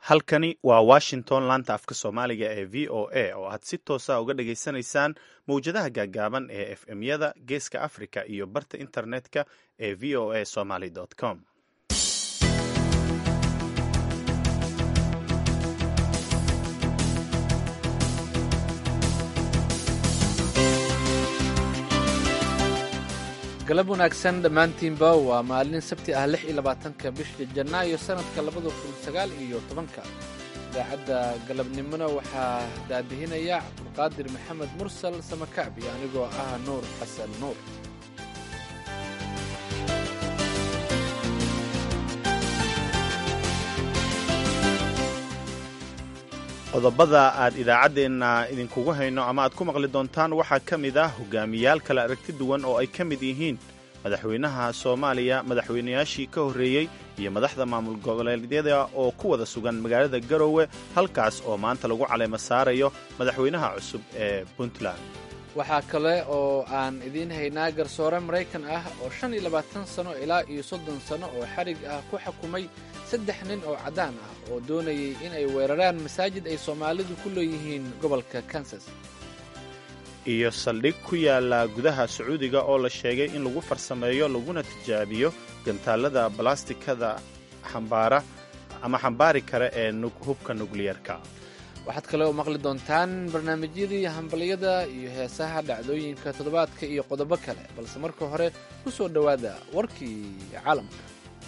halkani waa washington laanta afka soomaaliga ee v o a oo aad si toosa uga dhageysanaysaan mawjadaha gaagaaban ee f m yada geeska africa iyo barta internetka ee v o a somaly com galab wanaagsan dhammaantiinba waa maalin sabti ah lix iyo labaatanka bisha janaayo sanadka labada kun sagaal iyo tobanka idaacadda galabnimona waxaa daadihinaya cabdulqaadir maxamed mursal samakacbi anigoo ah nuur xasan nuur qodobada aad idaacaddeenna idinkugu hayno ama aad ku maqli doontaan waxaa ka mid ah hogaamiyaal kala aragti duwan oo ay ka mid yihiin madaxweynaha soomaaliya madaxweynayaashii ka horreeyey iyo madaxda maamul goboleedyada oo ku wada sugan magaalada garowe halkaas oo maanta lagu caleemo saarayo madaxweynaha cusub ee puntland waxaa kale oo aan idiin haynaa garsoore maraykan ah oo shan iyo labaatan sano ilaa iyo soddon sano oo xarig ah ku xukumay saddex nin oo caddaan ah oo doonayay in ay weeraraan masaajid ay soomaalidu ku leeyihiin gobolka kansas iyo saldhig ku yaala gudaha sacuudiga oo la sheegay in lagu farsameeyo laguna tijaabiyo gantaallada balastikada xambaara ama xambaari kara ee hubka nukliyarka waxaad kale oo maqli doontaan barnaamijyadii hambalyada iyo heesaha dhacdooyinka toddobaadka iyo qodobo kale balse marka hore ku soo dhowaada warkii caalamka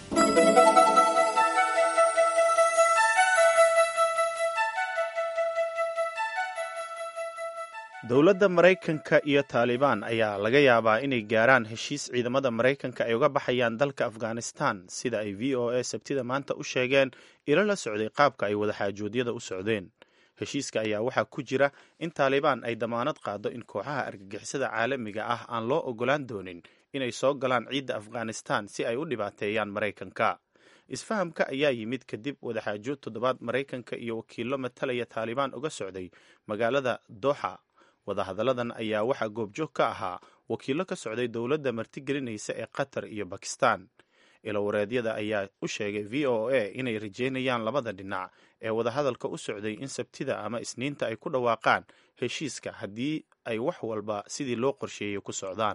dowladda maraykanka iyo taalibaan ayaa laga yaabaa inay gaaraan heshiis ciidamada maraykanka ay uga baxayaan dalka afghanistan sida ay v o a sabtida maanta u sheegeen ilo la socday qaabka ay wadaxaajoodyada u socdeen heshiiska ayaa waxaa ku jira in taalibaan ay damaanad qaado in kooxaha argagixisada caalamiga ah aan loo ogolaan doonin inay soo galaan ciidda afghanistan si ay u dhibaateeyaan maraykanka isfahamka ayaa yimid kadib wadaxaajo toddobaad maraykanka iyo wakiillo matalaya taalibaan uga socday magaalada doxa wadahadalladan ayaa waxaa goobjoog ka ahaa wakiillo ka socday dowladda martigelinaysa ee qatar iyo bakistan ilowareedyada ayaa u sheegay v o a inay rajeynayaan labada dhinac ee wadahadalka u socday in sabtida ama isniinta ay ku dhawaaqaan heshiiska haddii ay wax walba sidii loo qorsheeyey ku socdaan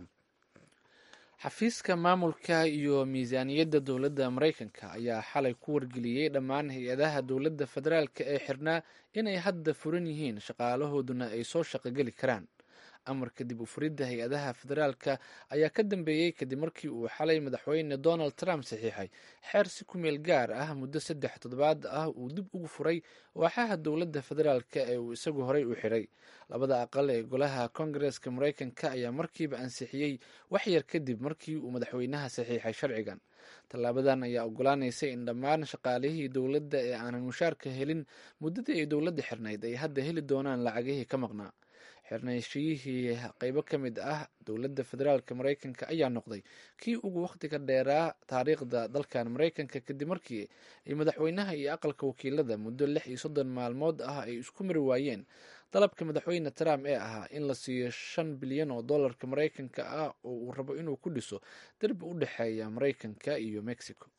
xafiiska maamulka iyo miisaaniyadda dowladda maraykanka ayaa xalay ku wargeliyey dhammaan hay-adaha dowladda federaalka ee xirnaa inay hadda furan yihiin shaqaalahooduna ay soo shaqogeli karaan amarka dib u furidda hay-adaha federaalka ayaa ka dambeeyey kadib markii uu xalay madaxweyne donald trump saxiixay xeer si ku meel gaar ah muddo saddex toddobaad ah uu dib ugu furay waaxaha dowladda federaalka ee uu isagu horey u xiray labada aqal ee golaha kongareska maraykanka ayaa markiiba ansixiyey waxyar kadib markii uu madaxweynaha saxiixay sharcigan tallaabadan ayaa ogolaanaysa in dhammaan shaqaalihii dowladda ee aanan mushaarka helin muddadii ay dowladda xirnayd ay hadda heli doonaan lacagihii ka maqnaa xirnayshiyihii qeybo ka mid ah dowladda federaalk maraykanka ayaa noqday kii ugu wakhtiga dheeraa taariikhda dalkan maraykanka kadib markii ay madaxweynaha iyo aqalka wakiilada muddo lix iyo soddon maalmood ah ay isku mari waayeen dalabka madaxweyne trump ee ahaa in la siiyo shan bilyan oo dollarka maraykanka ah oo uu rabo inuu ku dhiso derbi u dhexeeya maraykanka iyo mexico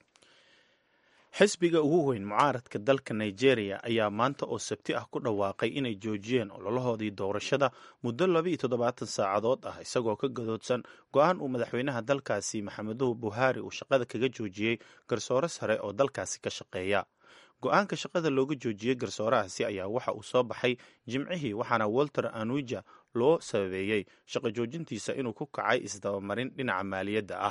xisbiga ugu weyn mucaaradka dalka nigeria ayaa maanta oo sabti ah ku dhawaaqay inay joojiyeen ololahoodii doorashada muddo laba iyo toddobaatan saacadood ah isagoo ka gadoodsan go-aan uu madaxweynaha dalkaasi maxameduhu buhari uu shaqada kaga joojiyey garsoore sare oo dalkaasi ka shaqeeya go-aanka shaqada looga joojiyey garsoorahaasi ayaa waxa uu soo baxay jimcihii waxaana walter anuja loo sababeeyey shaqo joojintiisa inuu ku kacay isdabamarin dhinaca maaliyadda ah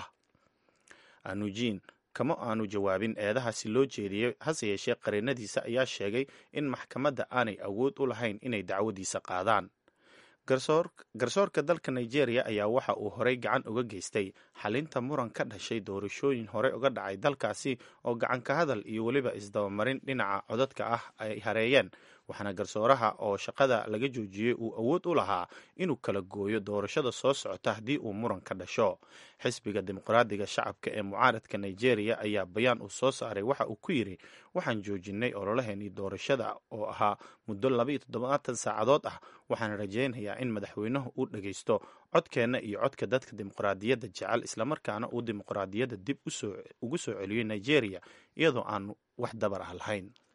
anujin kama aanu jawaabin eedahaasi loo jeediyey hase yeeshee qareenadiisa ayaa sheegay in maxkamadda aanay awood u lahayn inay dacwadiisa qaadaan garsoorka dalka nigeria ayaa waxa uu horey gacan uga geystay xalinta muran ka dhashay doorashooyin hore uga dhacay dalkaasi oo gacan ka hadal iyo weliba isdabamarin dhinaca codadka ah ay hareeyeen waxaana garsooraha oo shaqada laga joojiyey uu awood u lahaa inuu kala gooyo doorashada soo socota haddii uu muran ka dhasho xisbiga dimuqraadiga shacabka ee mucaaradka nigeria ayaa bayaan uu soo saaray waxa uu ku yidhi waxaan joojinay ololaheenii doorashada oo ahaa muddo labaiyo toddobaatan saacadood ah waxaana rajaynayaa in madaxweynuhu uu dhagaysto codkeenna iyo codka dadka dimuqraadiyadda jecel islamarkaana uu dimuqraadiyadda dib ugu soo celiyo nigeria iyadoo aan wax dabar ah lahayn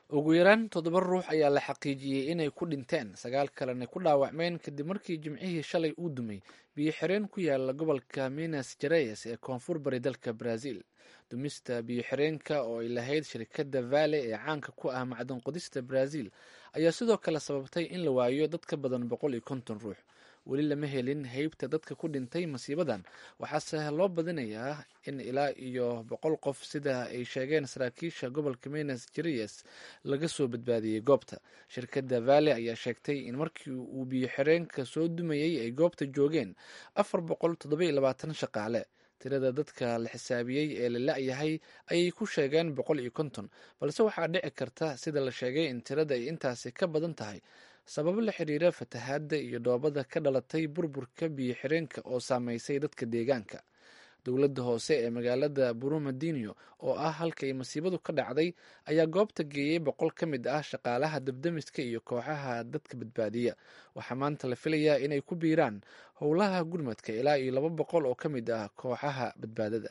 ugu yaraan toddoba ruux ayaa la xaqiijiyey inay ku dhinteen sagaal kalena ku dhaawacmeen kadib markii jimcihii shalay uu dumay biyo xireen ku yaala gobolka minas jareyes ee koonfur bari dalka brazil dumista biyo xireenka oo ay lahayd shirkadda vale ee caanka ku ah macdan qodista brazil ayaa sidoo kale sababtay in la waayo dad ka badan boqol iyo konton ruux weli lama helin heybta dadka ku dhintay masiibadan waxaase loo badinayaa in ilaa iyo boqol qof sida ay sheegeen saraakiisha gobolka minas jereyes laga soo badbaadiyey goobta shirkadda vale ayaa sheegtay in markii uu biyo xireenka soo dumayey ay goobta joogeen afar boqol toddoba labaatan shaqaale tirada dadka la xisaabiyey ee la la-yahay ayay ku sheegeen boqol iyo konton balse waxaa dhici karta sida la sheegay in tirada ay intaasi ka badan tahay sababo la xiriira fatahaadda iyo dhoobada ka dhalatay burburka biyo xireenka oo saameysay dadka deegaanka dowladda hoose ee magaalada burumadinio oo ah halkay masiibadu ka dhacday ayaa goobta geeyey boqol ka mid ah shaqaalaha dabdamiska iyo kooxaha dadka badbaadiya waxaa maanta la filayaa inay ku biiraan howlaha gurmadka ilaa iyo laba boqol oo ka mid ah kooxaha badbaadada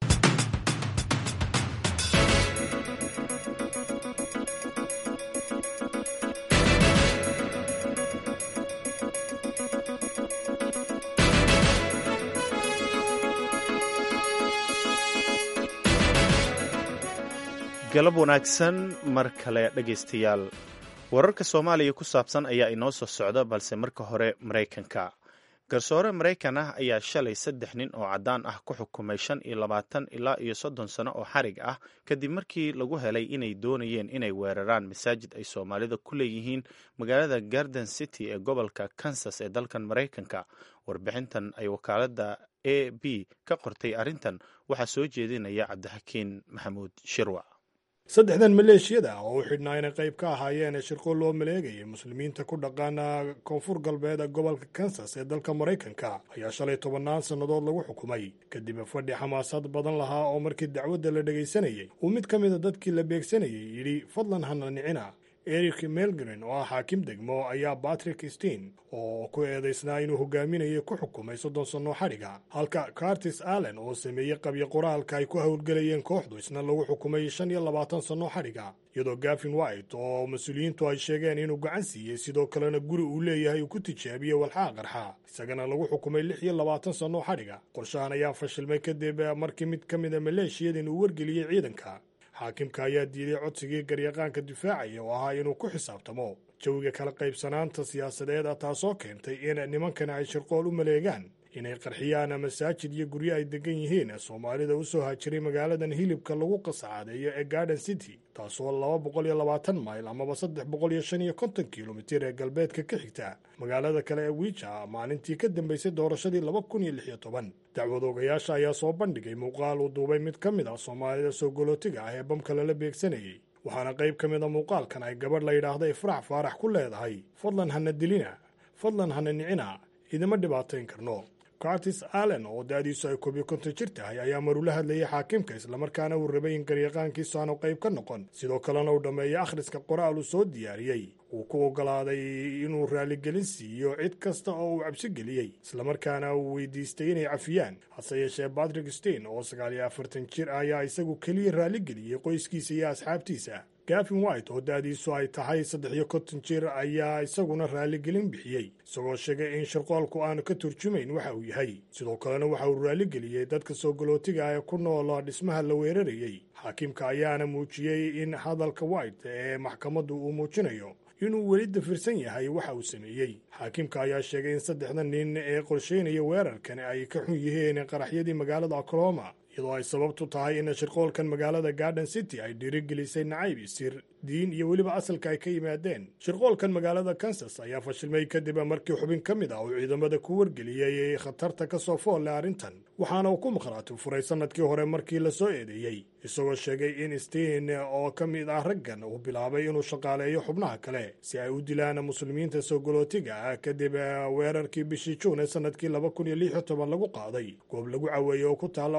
galab wanaagsan mar kale dhegaystayaal wararka soomaaliya ku saabsan ayaa inoo soo socda balse marka hore maraykanka garsoore maraykan ah ayaa shalay saddex nin oo caddaan ah ku xukumay shan iyo labaatan ilaa iyo soddon sano oo xarig ah kadib markii lagu helay inay doonayeen inay weeraraan masaajid ay soomaalida ku leeyihiin magaalada garden city ee gobolka kansas ee dalkan maraykanka warbixintan ay wakaaladda a b ka qortay arrintan waxaa soo jeedinaya cabdixakiin maxamuud shirwa saddexdan maleeshiyada ah oo u xidhnaa inay qayb ka ahaayeen shirqo loo maleegayay muslimiinta ku dhaqaana koonfur galbeed ee gobolka kansas ee dalka maraykanka ayaa shalay tobannaan sannadood lagu xukumay kadib fadhi xamaasad badan lahaa oo markii dacwadda la dhegaysanayey uu mid ka mida dadkii la beegsanayay yidhi fadlan hana nicina eric melgren oo ah xaakim degmo ayaa batrick steen oo ku eedaysnaa inuu hogaaminayay ku xukumay soddon sannoo xadhiga halka cartis allen oo sameeyey qabyo qoraalka ay ku howlgelayeen kooxdu isna lagu xukumay shan iyo labaatan sannoo xadhiga iyadoo gafin white oo mas-uuliyiintu ay sheegeen inuu gacan siiyey sidoo kalena guri uu leeyahay uu ku tijaabiyey walxaa qarxa isagana lagu xukumay lix iyo labaatan sannoo xadhiga qorshahan ayaa fashilmay kadib markii mid ka mida maleeshiyadin uu wargeliyey ciidanka xaakimka ayaa diiday codsigii garyaqaanka difaacaya oo ahaa inuu ku xisaabtamo jawiga kala qaybsanaanta siyaasadeed a taasoo keentay in nimankana ay shirqool u maleegaan inay qarxiyaan masaajid iyo guryo ay degan yihiin soomaalida u soo haajiray magaaladan hilibka lagu qasacaadeeyo ee garden city taasoo laba boqol iyo labaatan mayl amaba saddex boqol iyo shan iyo konton kilomitir ee galbeedka ka xigta magaalada kale ee wiija maalintii ka dambeysay doorashadii laba kun iyo lix iyo toban dacwad ogayaasha ayaa soo bandhigay muuqaal uu duubay mid ka mid ah soomaalida soo golootiga ah ee bamka lala beegsanayey waxaana qayb ka mid a muuqaalkan ay gabadh la yidhaahda ifraax faarax ku leedahay fadlan hana dilina fadlan hana nicina idima dhibaatayn karno cartis allen oo da-diisu ay koobiyo konton jir tahay ayaa marula hadlayay xaakimka islamarkaana uu rabay in garyaqaankiisu aanu qayb ka noqon sidoo kalena uu dhammeeyey akhriska qoraal uu soo diyaariyey uu ku ogolaaday inuu raaligelin siiyo cid kasta oo uu cabsi geliyey islamarkaana uu weydiistay inay cafiyaan hase yeeshee batrick stein oo sagaal iyo afartan jir ah ayaa isagu keliya raaligeliyey qoyskiisa iyo asxaabtiisa gafin white oo da-diisu ay tahay saddex iyo konton jir ayaa isaguna raaligelin bixiyey isagoo sheegay in shirqoolku aanu ka turjumayn waxa uu yahay sidoo kalena waxa uu raaligeliyey dadka soo galootiga ee ku nool dhismaha la weerarayey xaakimka ayaana muujiyey in hadalka white ee maxkamaddu uu muujinayo inuu weli dafirsan yahay waxa uu sameeyey xaakimka ayaa sheegay in saddexda nin ee qorsheynaya weerarkan ay ka xun yihiin qaraxyadii magaalada oklahoma iyadoo ay sababtu tahay in shirqoolkan magaalada garden city ay dhiirigelisay nacayb isir diin iyo weliba asalka ay ka yimaadeen shirqoolkan magaalada kansas ayaa fashilmay kadib markii xubin ka mid ah uu ciidamada ku wargeliyey khatarta ka soo fool leh arrintan waxaana uu ku maqhraati furay sannadkii hore markii la soo eedeeyey isagoo sheegay in stiin oo ka mid ah raggan uu bilaabay inuu shaqaaleeyo xubnaha kale si ay u dilaan muslimiinta soo galootiga ah kadib weerarkii bishii juun ee sannadkii laba kun iyo lix iyo toban lagu qaaday goob lagu caweeyey oo ku taalla orlando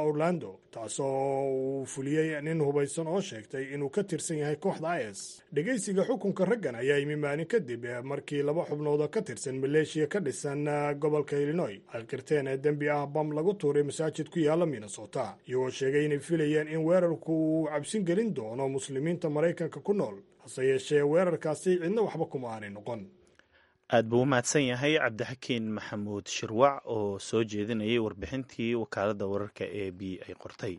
muqdisho taasoo uu fuliyey nin hubaysan oo sheegtay inuu ka tirsan yahay kooxda is dhegaysiga xukunka raggan ayaa yimi maalin kadib markii laba xubnood oo ka tirsan maleeshiya ka dhisan gobolka illinoy ay qirteen ee dembi ah bam lagu tuuray masaajid ku yaalla minnesota iyagoo sheegay inay filayeen in weerarku uu cabsin gelin doono muslimiinta maraykanka ku nool hase yeeshee weerarkaasi cidna waxba kuma aanay noqon aad buu u mahadsan yahay cabdixakiin maxamuud shirwac oo soo jeedinayay warbixintii wakaaladda wararka e b ay qortay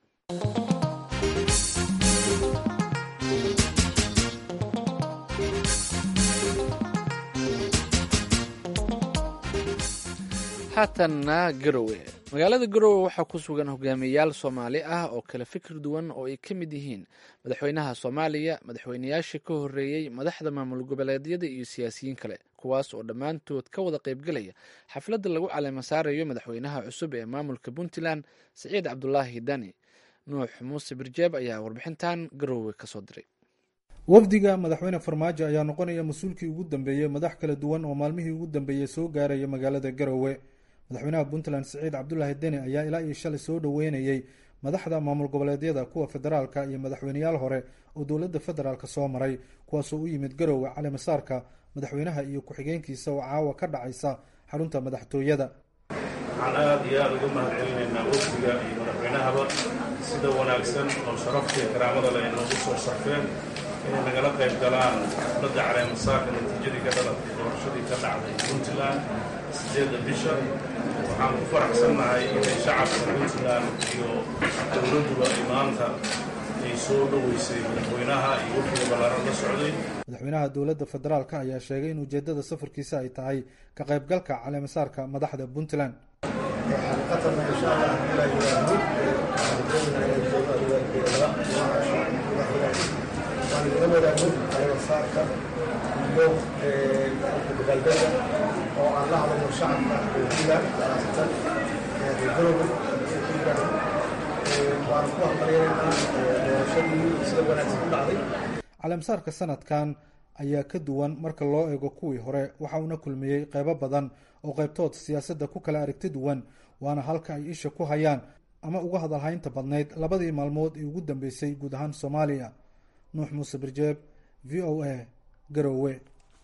haatanna garowe magaalada garowe waxaa ku sugan hogaamiyeyaal soomaali ah oo kala fikir duwan oo ay ka mid yihiin madaxweynaha soomaaliya madaxweynayaashii ka horreeyey madaxda maamul goboleedyada iyo siyaasiyiin kale kuwaas oo dhammaantood ka wada qaybgelaya xafladda lagu caleema saarayo madaxweynaha cusub ee maamulka puntland siciid cabdulaahi dani nuux muuse birjeeb ayaa warbixintan garowe kasoo diray wafdiga madaxweyne farmaajo ayaa noqonaya mas-uulkii ugu dambeeyey madax kala duwan oo maalmihii ugu dambeeyey soo gaaraya magaalada garowe madaxweynaha puntland siciid cabdulaahi deni ayaa ilaa iyo shalay soo dhoweynayey madaxda maamul goboleedyada kuwa federaalka iyo madaxweyneyaal hore oo dowladda federaalk soo maray kuwaasoo u yimid garowe calimasaarka madaxweynaha iyo ku-xigeenkiisa oo caawa ka dhacaysa xarunta madaxtooyada waxaan aad iyo aada uga mahad celinaynaa wafdiga iyo madaxweynahaba sida wanaagsan oo sharafta iyo karaamada leh ay noogu soo sharfeen inay nagala qayb galaan xafladda caleemasaarka natiijadii ka dhalatay doorashadii ka dhacday puntland sideedda bisha waxaan ku faraxsannahay inay shacabka puntland iyo dowladduba ay maanta ay soo dhoweysay madaxweynaha iyo wafdiga ballaaran la socday madaxweynaha dowladda federaalk ayaa sheegay in ujeedada safarkiisa ay tahay ka qaybgalka caleemasaarka madaxda puntland caleemasaarka iyo dabaaldega oo aan la hadalno shacabka puntland khaasatan garowe waana ku hambalyaynaa doorashadii sida wanaagsan u dhacday caleemasaarka sanadkan ayaa ka duwan marka loo eego kuwii hore waxa uuna kulmiyey qeybo badan oo qaybtood siyaasadda ku kala aragti duwan waana halka ay isha ku hayaan ama uga hadalhaynta badnayd labadii maalmood ee ugu dambeysay guud ahaan soomaaliya nuux muuse birjeeb v o a garowe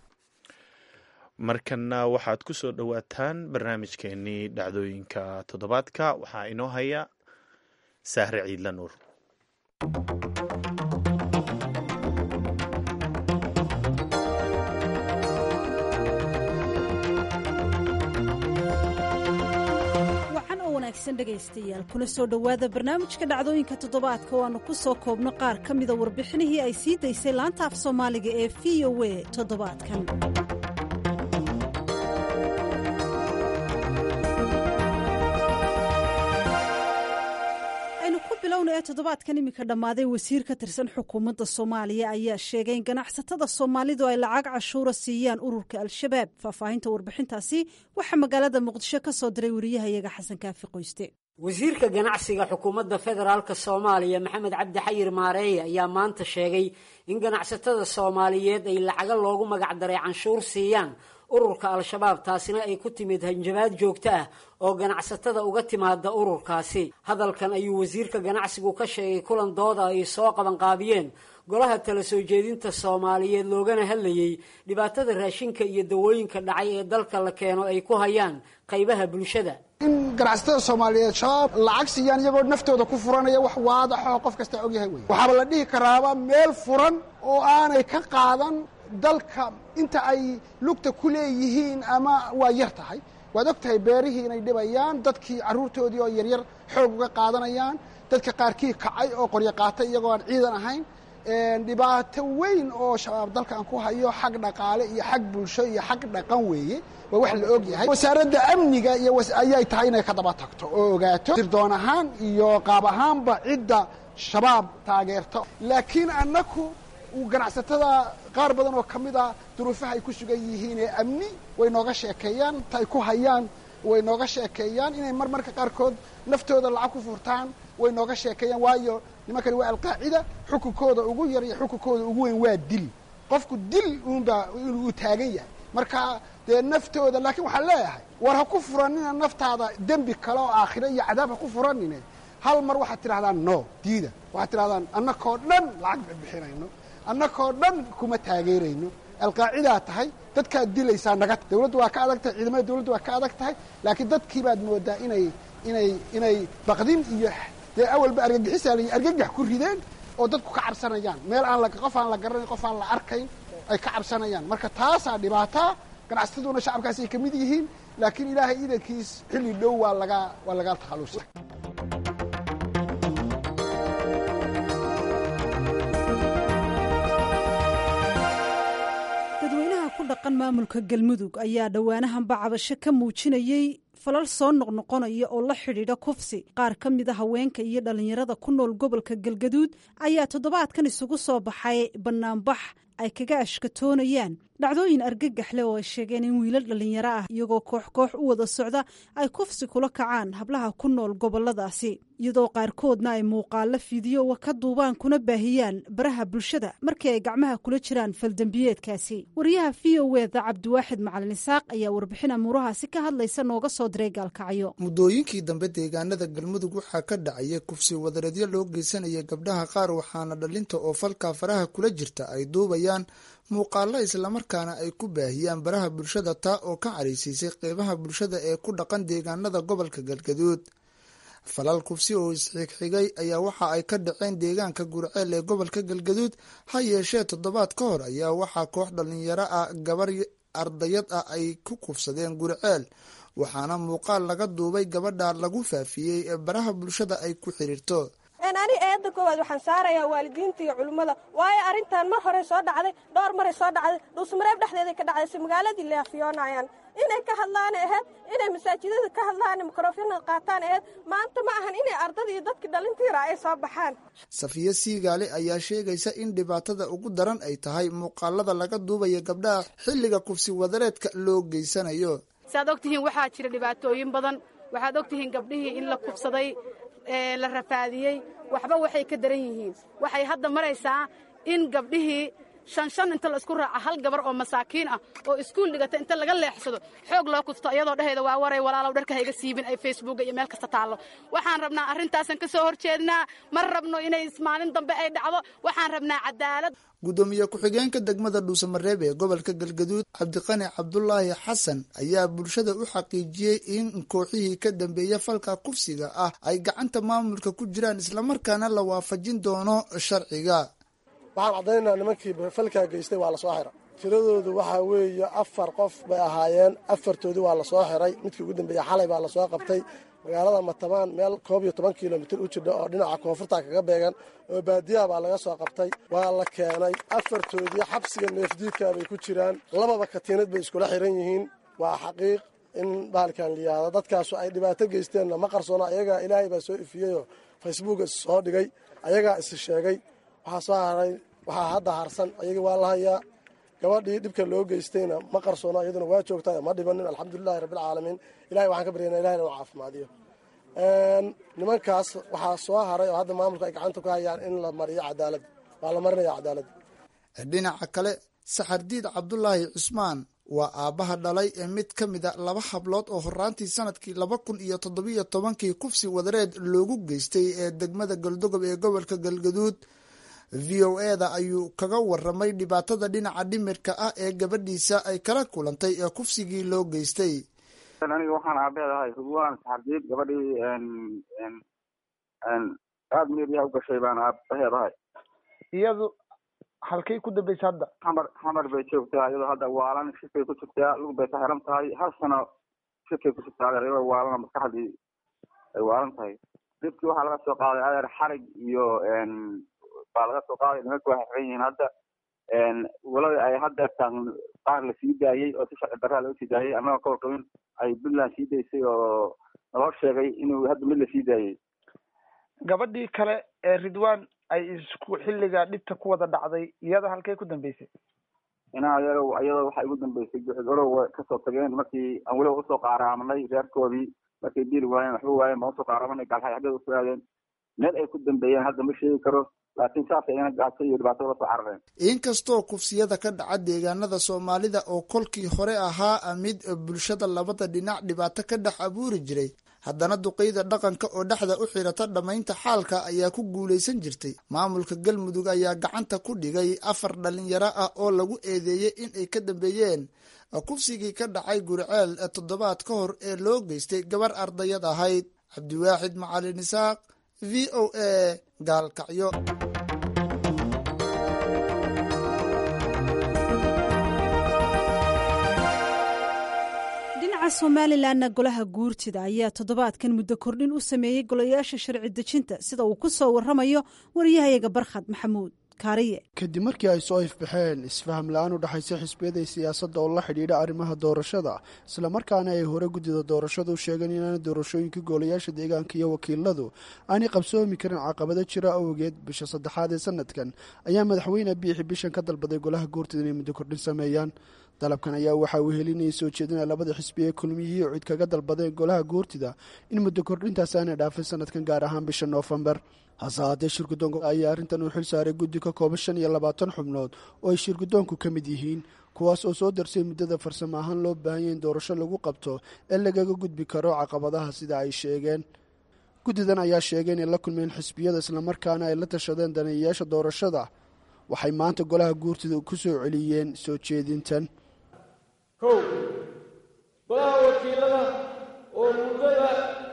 markanna waxaad ku soo dhowaataan barnaamijkeenii dhacdooyinka toddobaadka waxaa inoo haya sahre ciidla nuur dhegaystayaal kuna soo dhowaada barnaamijka dhacdooyinka toddobaadka oo aanu ku soo koobno qaar ka mida warbixinihii ay sii daysay laanta af soomaaliga ee v o a toddobaadkan aynu ku bilowna ee toddobaadkan iminka dhammaaday wasiir ka tirsan xukuumadda soomaaliya ayaa sheegay in ganacsatada soomaalidu ay lacag cashuura siiyaan ururka al-shabaab faahfaahinta warbixintaasi waxaa magaalada muqdisho ka soo diray wariyahayaga xasan kaafi qoyste wasiirka ganacsiga xukuumadda federaalka soomaaliya maxamed cabdi xayir maareeye ayaa maanta sheegay in ganacsatada soomaaliyeed ay lacaga loogu magacdaray canshuur siiyaan ururka al-shabaab taasina ay ku timid hanjabaad joogto ah oo ganacsatada uga timaada ururkaasi hadalkan ayuu wasiirka ganacsigu ka sheegay kulan dooda ay soo qabanqaabiyeen golaha tala soo jeedinta soomaaliyeed loogana hadlayey dhibaatada raashinka iyo dawooyinka dhacay ee dalka la keeno ay ku hayaan qaybaha bulshada in ganacsatada soomaaliyeed shabaab lacag siiyaan iyagoo naftooda ku furanaya wax waadaxoo qof kasta ogyahay wey waxaaba la dhihi karaaba meel furan oo aanay ka qaadan dalka inta ay lugta ku leeyihiin ama waa yar tahay waad og tahay beerihii inay dhibayaan dadkii carruurtoodii oo yaryar xoog uga qaadanayaan dadka qaarkii kacay oo qoryo qaatay iyagoo aan ciidan ahayn dhibaato weyn oo shabaab dalkan ku hayo xag dhaqaale iyo xag bulsho iyo xag dhaqan weeye waa wax la og yahay wasaaradda amniga iyo ayay tahay inay ka daba tagto oo ogaato sirdoon ahaan iyo qaab ahaanba cidda shabaab taageerta laakiin annaku ganacsatada qaar badan oo ka mid a duruufaha ay ku sugan yihiin ee amni way nooga sheekeeyaan ta ay ku hayaan way nooga sheekeeyaan inay mar marka qaarkood naftooda lacag ku furtaan way nooga sheekeeyaan waayo nimankani waa alqaacida xukunkooda ugu yar iyo xukunkooda ugu weyn waa dil qofku dil uunbaa inuu taagan yahay marka dee naftooda laakiin waxaan leeyahay war ha ku furanina naftaada dembi kale oo aakhiro iyo cadaab ha ku furanine hal mar waxaad tidhahdaan no diida waxaad tidhahdaan annakoo dhan lacag ba bixinayno annakoo dhan kuma taageerayno alqaacidaa tahay dadkaad dilaysaa naga dawladdu waa ka adag tahay ciidamada dawladdu waa ka adag tahay laakiin dadkii baad moodaa inay inay inay baqdin iyo dee awalba argagixisaa layi argagax ku rideen oo dadku ka cabsanayaan meel aan la qof aan la garanayn qof aan la arkayn ay ka cabsanayaan marka taasaa dhibaataa ganacsataduna shacabkaasi ay ka mid yihiin laakiin ilaahay idankiis xilli dhow waa laga waa laga takhallusa dadweynaha ku dhaqan maamulka galmudug ayaa dhowaanahanba cabasho ka muujinayey falal soo noqnoqonaya oo la xidhiidha kufsi qaar ka mid a haweenka iyo dhallinyarada ku nool gobolka galgaduud ayaa toddobaadkan isugu soo baxay bannaanbax ay kaga ashkatoonayaan dhacdooyin argagax leh oo ay sheegeen in wiilal dhallinyaro ah iyagoo koox koox u wada socda ay kufsi kula kacaan hablaha ku nool goboladaasi iyadoo qaarkoodna ay muuqaalo fiidiyowa ka duubaan kuna baahiyaan baraha bulshada markii ay gacmaha kula jiraan faldembiyeedkaasi wariyaha v o eda cabdiwaaxid macalin isaaq ayaa warbixin amuurahaasi ka hadlaysa nooga soo diray gaalkacyo muddooyinkii dambe deegaanada galmudug waxaa ka dhacaya kufsi wadareedyo loo geysanaya gabdhaha qaar waxaana dhalinta oo falkaa faraha kula jirta ay duubayaan muuqaalo islamarkaana ay ku baahiyaan baraha bulshada taa oo ka caraysiisay qeybaha bulshada ee ku dhaqan deegaanada gobolka galgaduud falal kufsi oo isxigxigay ayaa waxa ay ka dhaceen deegaanka gurceel ee gobolka galgaduud ha yeeshee toddobaad ka hor ayaa waxaa koox dhalinyaro ah gabar ardayad ah ay ku kufsadeen gurceel waxaana muuqaal laga duubay gabadha lagu faafiyey ee baraha bulshada ay ku xiriirto ani eedda koowaad waxaan saarayaa waalidiinta iyo culimmada waayo arrintan mar horey soo dhacday dhowr maray soo dhacday dhuusmareeb dhexdeeday ka dhacday si magaaladii leafiyoonayaan inay ka hadlaan aheyd inay masaajidada ka hadlaan mikrofona qaataan aheyd maanta ma ahan inay ardada iyo dadkii dhalintiira ay soo baxaan safiye siigaale ayaa sheegaysa in dhibaatada ugu daran ay tahay muuqaalada laga duubaya gabdhaha xilliga kufsi wadareedka loo geysanayo saad ogtihiin waxaa jira dhibaatooyin badan waxaad ogtihiin gabdhihii in la kufsaday la rafaadiyey waxba waxay ka daran yihiin waxay hadda maraysaa in gabdhihii shan shan inta la isku raaca hal gabar oo masaakiin ah oo iskuul dhigata inta laga leexsado xoog loo kufto iyadoo dhehayda waa waray walaalow dharka hayga siibin ay facebooka iyo meel kasta taallo waxaan rabnaa arrintaasan ka soo hor jeednaa ma rabno inay maalin dambe ay dhacdo waxaan rabnaa cadaalad guddoomiye ku-xigeenka degmada dhuusamareeb ee gobolka galgaduud cabdiqani cabdulaahi xasan ayaa bulshada u xaqiijiyey in kooxihii ka dambeeya falka kufsiga ah ay gacanta maamulka ku jiraan islamarkaana la waafajin doono sharciga waxaan caddaynaynaa nimankii falkaa geystay waa la soo xira tiradoodu waxaa weeye afar qof bay ahaayeen afartoodii waa la soo xiray midkii ugu dambeeya xalay baa lasoo qabtay magaalada matabaan meel koob iyo toban kilomitir u jidha oo dhinaca koonfurta kaga beegan oo baadiyaha baa laga soo qabtay waa la keenay afartoodii xabsiga neefdiidka bay ku jiraan lababa katiinad bay iskula xiran yihiin waa xaqiiq in bahalkan liyaado dadkaasu ay dhibaato geysteenna ma qarsoona ayagaa ilaahay baa soo ifiyeyoo facebook is soo dhigay ayagaa is sheegay waxaa soo haray waxaa hadda harsan ayagii waa la hayaa gabadhii dhibka loo geystayna ma qarsoona iyaduna waa joogtaa ma dhibanin alxamdulilahi rabbilcaalamiin ilahay waxaan ka baryana ilahina u caafimaadiyo nimankaas waxaa soo haray oo hadda maamulka ay gacanta ku hayaan in la mariyo cadaalad waa la marinaya cadaalad dhinaca kale saxardiid cabdulaahi cusmaan waa aabbaha dhalay ee mid ka mid a laba hablood oo horaantii sanadkii laba kun iyo toddobiyo tobankii kufsi wadareed loogu geystay ee degmada galdogob ee gobolka galgaduud v o eda ayuu kaga waramay dhibaatada dhinaca dhimirka ah ee gabadhiisa ay kala kulantay ee kufsigii loo geystay aniga waxaan aabeedahay hugwaan saxardiid gabadhii aada meeryaha u gashay baan aabaheedahay iyadu halkay ku dambaysa hadda xamar xamar bay joogtaa iyadoo hadda waalan shifay ku jirtaa lug bay ka xiran tahay hal sano shifay ku jirtaa iyadoo waalana maskaxdii ay waalan tahay dibkii waxaa laga soo qaaday adeer xarig iyo baa laga soo qaaday nimanka waxay xiran yihiin hadda walada ay hadda tan qaar la sii daayey oo si sharci darraa loo sii daayey annagoo ka warqabin ay puntland sii daysay oo naloo sheegay inuu hadda mid la sii daayey gabadhii kale ee ridwan ay isku xilliga dhibta ku wada dhacday iyada halkay ku dambeysay inaa iyado iyadoo waxay ugu dambeysay guxigorow kasoo tageen markii aan weliba usoo qaaraamanay reerkoodii markay dili waayeen waxba waayeen baan usoo qaaraamanay gaalxay xaggeeda usoo aadeen meel ay ku dambeeyeen hadda ma sheegi karo laakiin saas ayana gaajo iyo dhibaato la soo carareen inkastoo kufsiyada ka dhaca deegaanada soomaalida oo kolkii hore ahaa mid bulshada labada dhinac dhibaato ka dhex abuuri jiray haddana duqeyda dhaqanka oo dhexda u xirata dhammaynta xaalka ayaa ku guulaysan jirtay maamulka galmudug ayaa gacanta ku dhigay afar dhalinyaro ah oo lagu eedeeyey in ay ka dambeeyeen kufsigii ka dhacay guriceel toddobaad ka hor ee loo geystay gabar ardayad ahayd cabdiwaaxid macalin isaaq v o a gaalkacyo dhinaca somalilanna golaha guurtida ayaa toddobaadkan muddo kordhin u sameeyey golayaasha sharci dejinta sida uu ku soo warramayo wariyahayaga barkhad maxamuud kaariye kadib markii ay soo ifbaxeen isfaham la-aan u dhexaysa xisbiyada siyaasadda oo la xidhiidha arrimaha doorashada islamarkaana ay hore guddida doorashadu sheegeen inaana doorashooyinka goolayaasha deegaanka iyo wakiiladu aanay qabsoomi karin caqabado jira awgeed bisha saddexaad ee sanadkan ayaa madaxweyne biixi bishan ka dalbaday golaha guurtida inay muddo kordhin sameeyaan dalabkan ayaa waxaa uu helinayay soo jeedina labada xisbi ee kulmiyihii cid kaga dalbadeen golaha guurtida in muddo kordhintaas aanay dhaafin sanadkan gaar ahaan bisha noofembar hase haatee shirgudoonka ayaa arrintan uu xil saaray guddi ka kooban shan iyo labaatan xubnood oo ay shirgudoonku ka mid yihiin kuwaas oo soo darsay muddada farsamo ahaan loo baahanya in doorasho lagu qabto ee lagaga gudbi karo caqabadaha sida ay sheegeen guddidan ayaa sheegay inay la kulmeen xisbiyada islamarkaana ay la tashadeen daneeyayaasha doorashada waxay maanta golaha guurtida ku soo celiyeen soo jeedintan kow golaha wakiilada oo muddada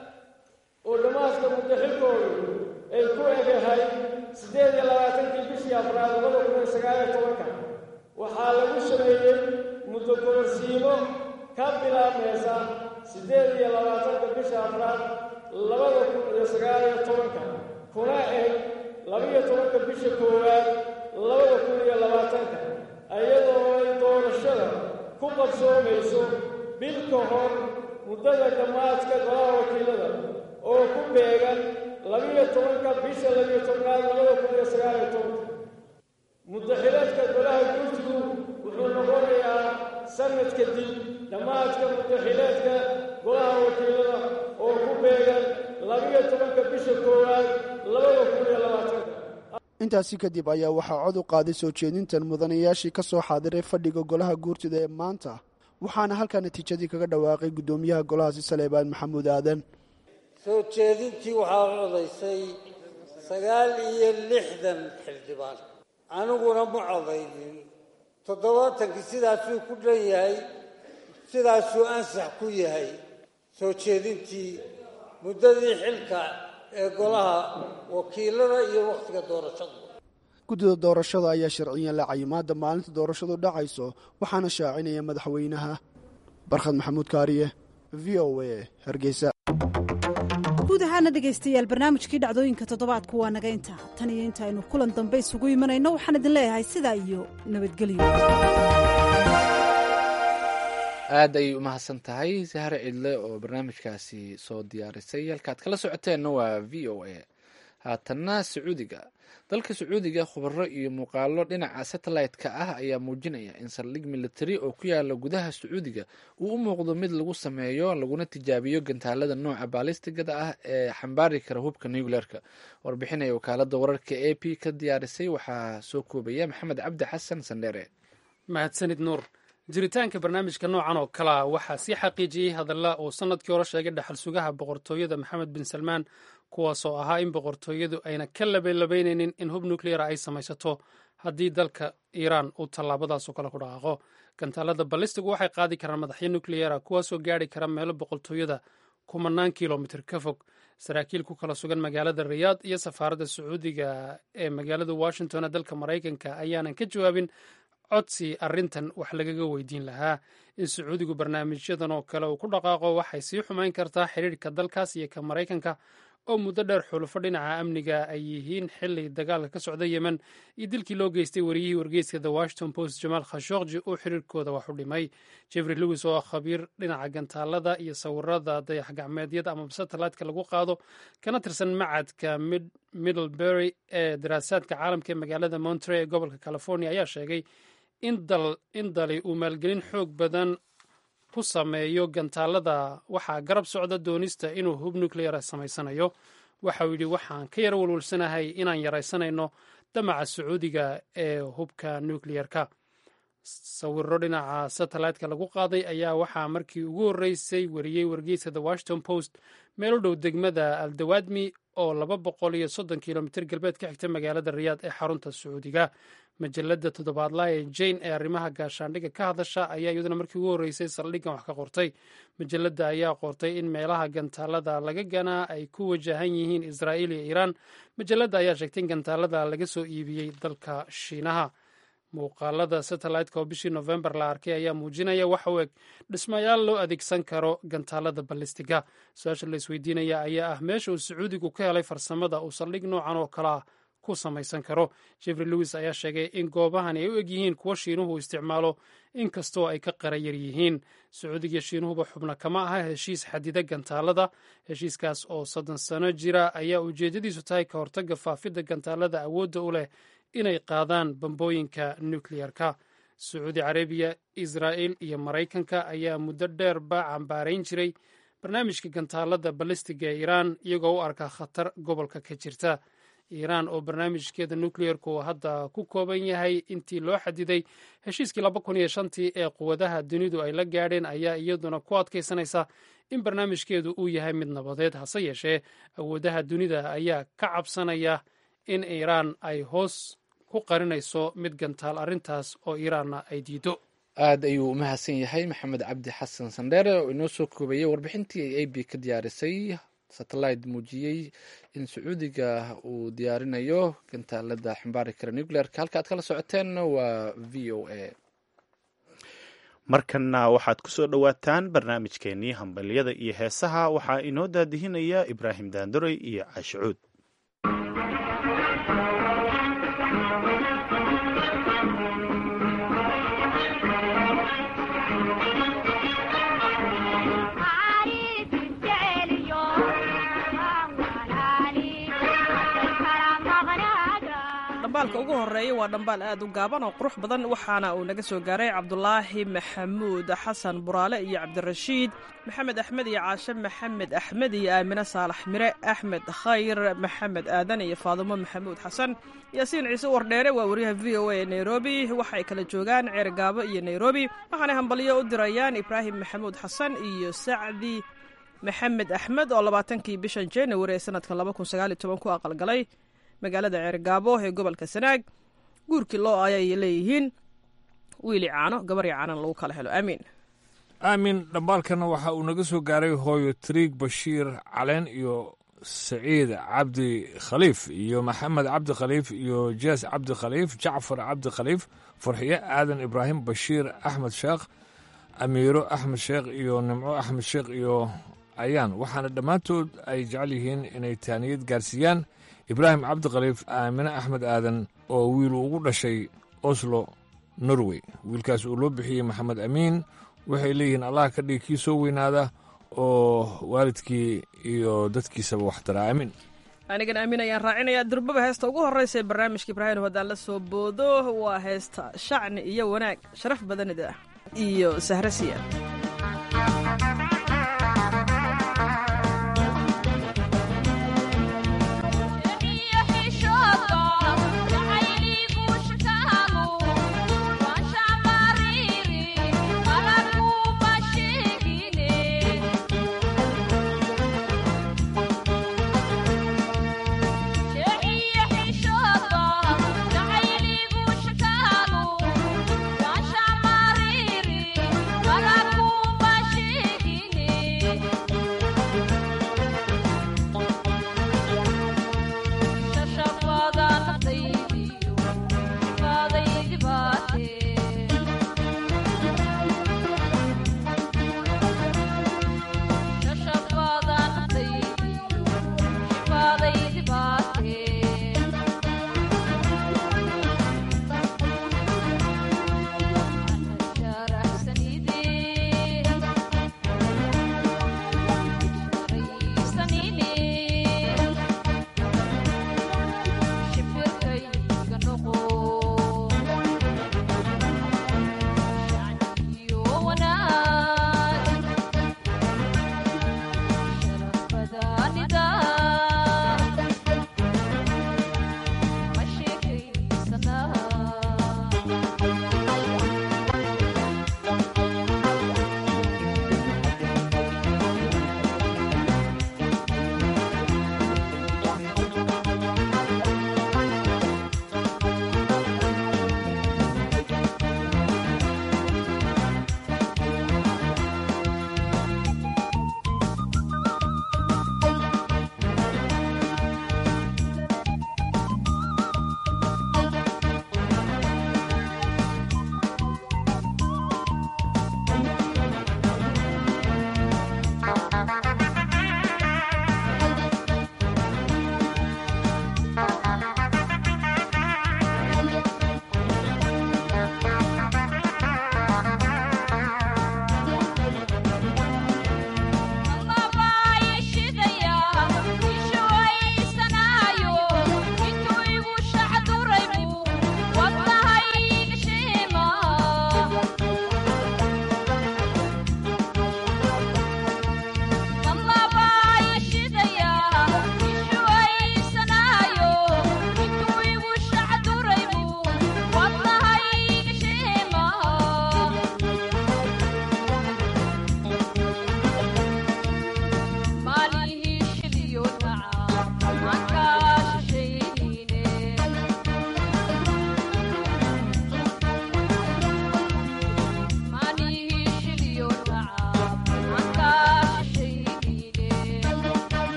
oo dhammaadka muddo xilkoodu ay ku egahay siddeed iyo labaatankii bishii afraad labada kun iyo sagaal iyo tobanka waxaa lagu sameeyey muddo kororsiimo ka bilaabmaysa siddeed iyo labaatanka bisha afraad labada kun iyo sagaal iyo tobanka kuna eg labaiyo tobanka bisha koowaad labada kun iyo labaatanka iyadoo ay doorashada ku qabsoomayso bil ka hor muddada dhammaadka golaha wakiilada oo ku beegan labiyo tobanka bisha labiyo tobnaad labada kun iyo sagaal iyo tobanka muddaxileedka golaha guurtigu wuxuu noqonayaa sanad kadib dhammaadka muddaxileedka golaha wakiilada oo ku beegan labiyo tobanka bisha koowaad labada kun iyo labaatanka intaasi kadib ayaa waxaa cod u qaaday soo jeedintan mudanayaashii ka soo xaadiray fadhiga golaha guurtida ee maanta waxaana halkaa natiijadii kaga dhawaaqay guddoomiyaha golahaasi saleebaan maxamuud aadan soo jeedintii waxaa codaysay sagaal iyo lixdan xildhibaan aniguna ma codaynin toddobaatankii sidaasuu ku dhan yahay sidaasuu ansax ku yahay soo jeedintii muddadii xilka ee golaha wakiilada iyo wakhtiga doorashada guddida doorashada ayaa sharciyan la cayimaada maalinta doorashadu dhacayso waxaana shaacinaya madaxweynaha barkhad maxamuud kaariye v o a hargeysa guud ahaana dhegaystayaal barnaamijkii dhacdooyinka toddobaadku waa naga intaa tan iyo inta aynu kulan dambe isugu imanayno waxaan idin leeyahay sidaa iyo nabadgelyo aad ayay u mahadsan tahay sahare cidle oo barnaamijkaasi soo diyaarisay halkaad kala socoteenna waa v o a haatanna sacuudiga dalka sacuudiga khubaro iyo muuqaalo dhinaca satellite-ka ah ayaa muujinaya in saldhig militari oo ku yaala gudaha sacuudiga uu u muuqdo mid lagu sameeyo laguna tijaabiyo gantaalada nooca baalistigada ah ee xambaari kara hubka nucleerka warbixinaya wakaalada wararka a p ka diyaarisay waxaa soo koobaya maxamed cabdi xasan sandheere mahadsanid nuur jiritaanka barnaamijka noocan oo kalea waxaa sii xaqiijiyey hadalla uu sanadkii hore sheegay dhaxal sugaha boqortooyada maxamed bin salmaan kuwaasoo ahaa in boqortooyadu ayna ka labalabaynaynin in hub nucleara ay samaysato haddii dalka iiraan uu tallaabadaasoo kale ku dhaqaaqo gantaalada ballistigu waxay qaadi karaan madaxyo nucleara kuwaasoo gaari kara meelo boqortooyada kumanaan kilomitr ka fog saraakiil ku kala sugan magaalada riyaad iyo safaaradda sacuudiga ee magaalada washington ee dalka maraykanka ayaanan ka jawaabin codsi arrintan wax lagaga weydiin lahaa in sacuudigu barnaamijyadan oo kale uu ku dhaqaaqo waxay sii xumayn kartaa xidhiirhka dalkaas iyo ka maraykanka oo muddo dheer xulufo dhinaca amniga ay yihiin xili dagaalka ka socda yemen iyo dilkii loo geystay wariyihii wargeyska the washington post jamaal khashokji uu xiriirkooda wax u dhimay jeffrey lewis oo ah khabiir dhinaca gantaalada iyo sawirada dayax gacmeedyada amaba satellite-ka lagu qaado kana tirsan macadka middlebury ee daraasaadka caalamka ee magaalada monterey ee gobolka california ayaa sheegay in dali uu maalgelin xoog badan ku sameeyo gantaalada waxaa garab socda doonista inuu hub nucleara samaysanayo waxauu yidhi waxaan ka yara walwalsanahay inaan yaraysanayno damaca sacuudiga ee hubka nucleerka sawiro dhinaca satellite-ka lagu qaaday ayaa waxaa markii ugu horreysay wariyey wargeyska the washington post meel u dhow degmada aldawaadmi oo laba boqol iyo soddon kilomitir galbeed ka xigta magaalada riyaad ee xarunta sacuudiga majalada toddobaadlaha ee jane ee arrimaha gaashaandhigga ka hadasha ayaa iyaduna markii ugu horreysay saldhiggan wax ka qortay majalada ayaa qortay in meelaha gantaalada laga ganaa ay ku wajahan yihiin israa'iil iyo iiraan majalada ayaa sheegtay in gantaalada laga soo iibiyey dalka shiinaha muuqaalada satellite-ka oo bishii novembar la arkay ayaa muujinaya waxa u eg dhismayaal loo adeegsan karo gantaalada ballistiga su-aasha la isweydiinaya ayaa ah meesha uu sacuudigu ka helay farsamada uu saldhig noocan oo kalea ku samaysan karo jeffrey lewis ayaa sheegay in goobahani ay u eg yihiin kuwo shiinuhu isticmaalo inkastoo ay ka qarayar yihiin sacuudiga shiinuhuba xubno kama aha heshiis xadida gantaalada heshiiskaas oo soddon sano jira ayaa ujeedadiisu tahay ka hortagga faafidda gantaalada awoodda u leh inay qaadaan bambooyinka nukleyarka sacuudi carabiya israa'il iyo maraykanka ayaa muddo dheerba cambaarayn jiray barnaamijka gantaalada balistiga ee iiraan iyagoo u arka khatar gobolka ka jirta iiraan oo barnaamijkeeda nukleyerku hadda ku kooban yahay intii loo xadiday heshiiskii laba kun iyo shantii ee quwadaha dunidu ay la gaadheen ayaa iyaduna ku adkaysanaysa in barnaamijkeedu uu yahay mid nabadeed hase yeeshee awoodaha dunida ayaa ka cabsanaya in iiraan ay hoos ku qarinayso mid gantaal arrintaas oo iiraanna ay diido aad ayuu u mahadsan yahay maxamed cabdi xasan sandheere oo inoo soo koobayey warbixintii ay a b ka diyaarisay satellite muujiyey in sacuudiga uu diyaarinayo gantaalada xambaari kara nuclearka halka aad kala socoteen waa v o a markanna waxaad ku soo dhowaataan barnaamijkeenii hambalyada iyo heesaha waxaa inoo daadihinaya ibraahim daandoray iyo caashicuud dhambaalka ugu horeeya waa dhambaal aad u gaaban oo qurux badan waxaana uu naga soo gaaray cabdulaahi maxamuud xasan buraale iyo cabdirashiid maxamed axmed iyo caashe maxamed axmed iyo aamine saalax mire axmed khayr maxamed aadan iyo faadumo maxamuud xasan yaasiin ciise wardheere waa wariyaha v o a ee nairobi waxay kala joogaan ceergaabo iyo nairobi waxaanay hambalyo u dirayaan ibraahim maxamuud xasan iyo sacdi maxamed axmed oo labaatankii bishan january ee sanadkan laba kun sagaal iyo toban ku aqalgalay magaalada ceergaabo ee gobolka sanaag guurkii loo ayay leeyihiin wiili caano gabarii caanan lagu kala helo aamiin aamin dhambaalkana waxa uu naga soo gaaray hooyo triig bashiir caleen iyo saciid cabdi khaliif iyo maxamed cabdi khaliif iyo jees cabdi khaliif jacfar cabdi khaliif farxiye aadan ibraahim bashiir axmed sheekh amiiro axmed sheekh iyo nimco axmed sheekh iyo ayaan waxaana dhammaantood ay jecel yihiin inay taaniyad gaarsiiyaan ibraahim cabdikhaliif aamine axmed aadan oo wiilu ugu dhashay oslo norway wiilkaas uu loo bixiyey maxamed amiin waxay leeyihiin allah ka dhigi kii soo weynaada oo waalidkii iyo dadkiisaba waxtara aamin anigan aamin ayaan raacinayaa durbaba heesta ugu horreysa ee barnaamijka ibraahim haddaan la soo boodo waa heesta shacni iyo wanaag sharaf badanida iyo sahrasiya Para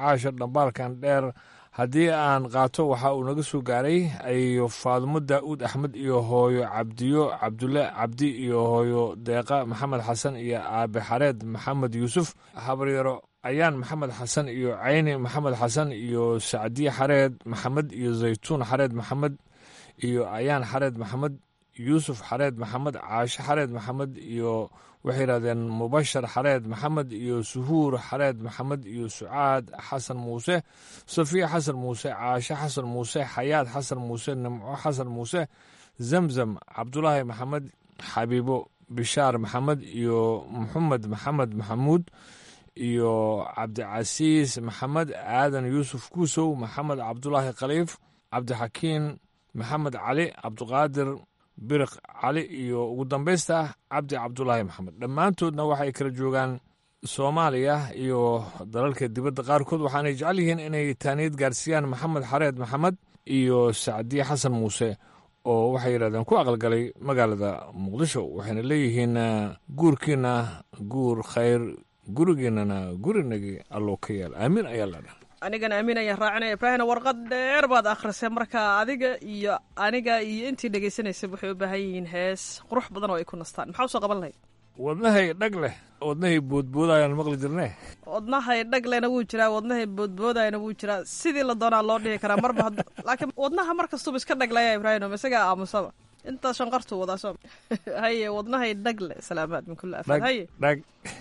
caasha dhambaalkan dheer haddii aan qaato waxa uu naga soo gaaray ayo faadumo daa'uud axmed iyo hooyo cabdiyo cabdulle cabdi iyo hooyo deeqa maxamed xasan iyo aabe xareed maxamed yuusuf habaryaro ayaan maxamed xasan iyo cayni maxamed xasan iyo sacdiye xareed maxamed iyo zaytuun xareed maxamed iyo ayaan xareed maxamed yuusuf xareed maxamed caashe xareed maxamed iyo waxay yidhahdeen mubashar xareed maxamed iyo suhuur xareed maxamed iyo sucaad xasan muuse safiya xasan muuse caashe xasan muuse xayaad xasan muuse nimco xasan muuse zamzam cabdulaahi maxamed xabiibo bishaar maxamed iyo maxamed maxamed maxamuud iyo cabdicasiis maxamed aadan yuusuf kuusow maxamed cabdulaahi khaliif cabdixakiin maxamed cali cabdiqaadir biriq cali iyo ugu dambaysta cabdi cabdulaahi maxamed dhammaantoodna waxay kala joogaan soomaaliya iyo dalalka dibadda qaarkood waxaanay jecel yihiin inay taaniyad gaarsiiyaan maxamed xareed maxamed iyo sacdiye xasan muuse oo waxay yidhahdeen ku aqalgalay magaalada muqdisho waxayna leeyihiin guurkiina guur khayr gurigeennana gurinagii alloo ka yaal aamiin ayaa la dha anigana amiin ayaan raacinaya ibraahimna warqad dheer baad akhrisay marka adiga iyo aniga iyo intii dhegaysanaysa waxay u baahan yihiin hees qurux badan oo ay ku nastaan maxaa usoo qaban lahayd wadnahay dhag leh wadnahay boodboodayaan maqli jirne wadnahay dhaglena wuu jiraa wadnahay boodboodayana wuu jiraa sidii la doonaa loo dhihi karaa marba laakiin wadnaha mar kastuba iska dhaglaya ibraahim isagaa aamusaba intaas shanqartuu wadaa soo haye wadnahay dhagle salaamaad min kulli afaad haye dhag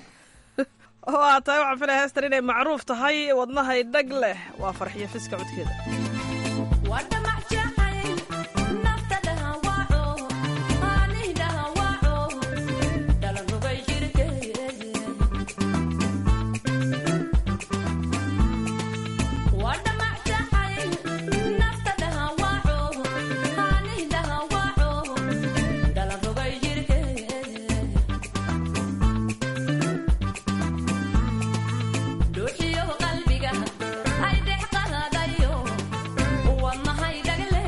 waa tahay waxaan filaya heestan inay macruuf tahay wadnahay dhag leh waa farxiyo fiska codkeeda qalbiga ay dhex qahadayo wadnahay dhagle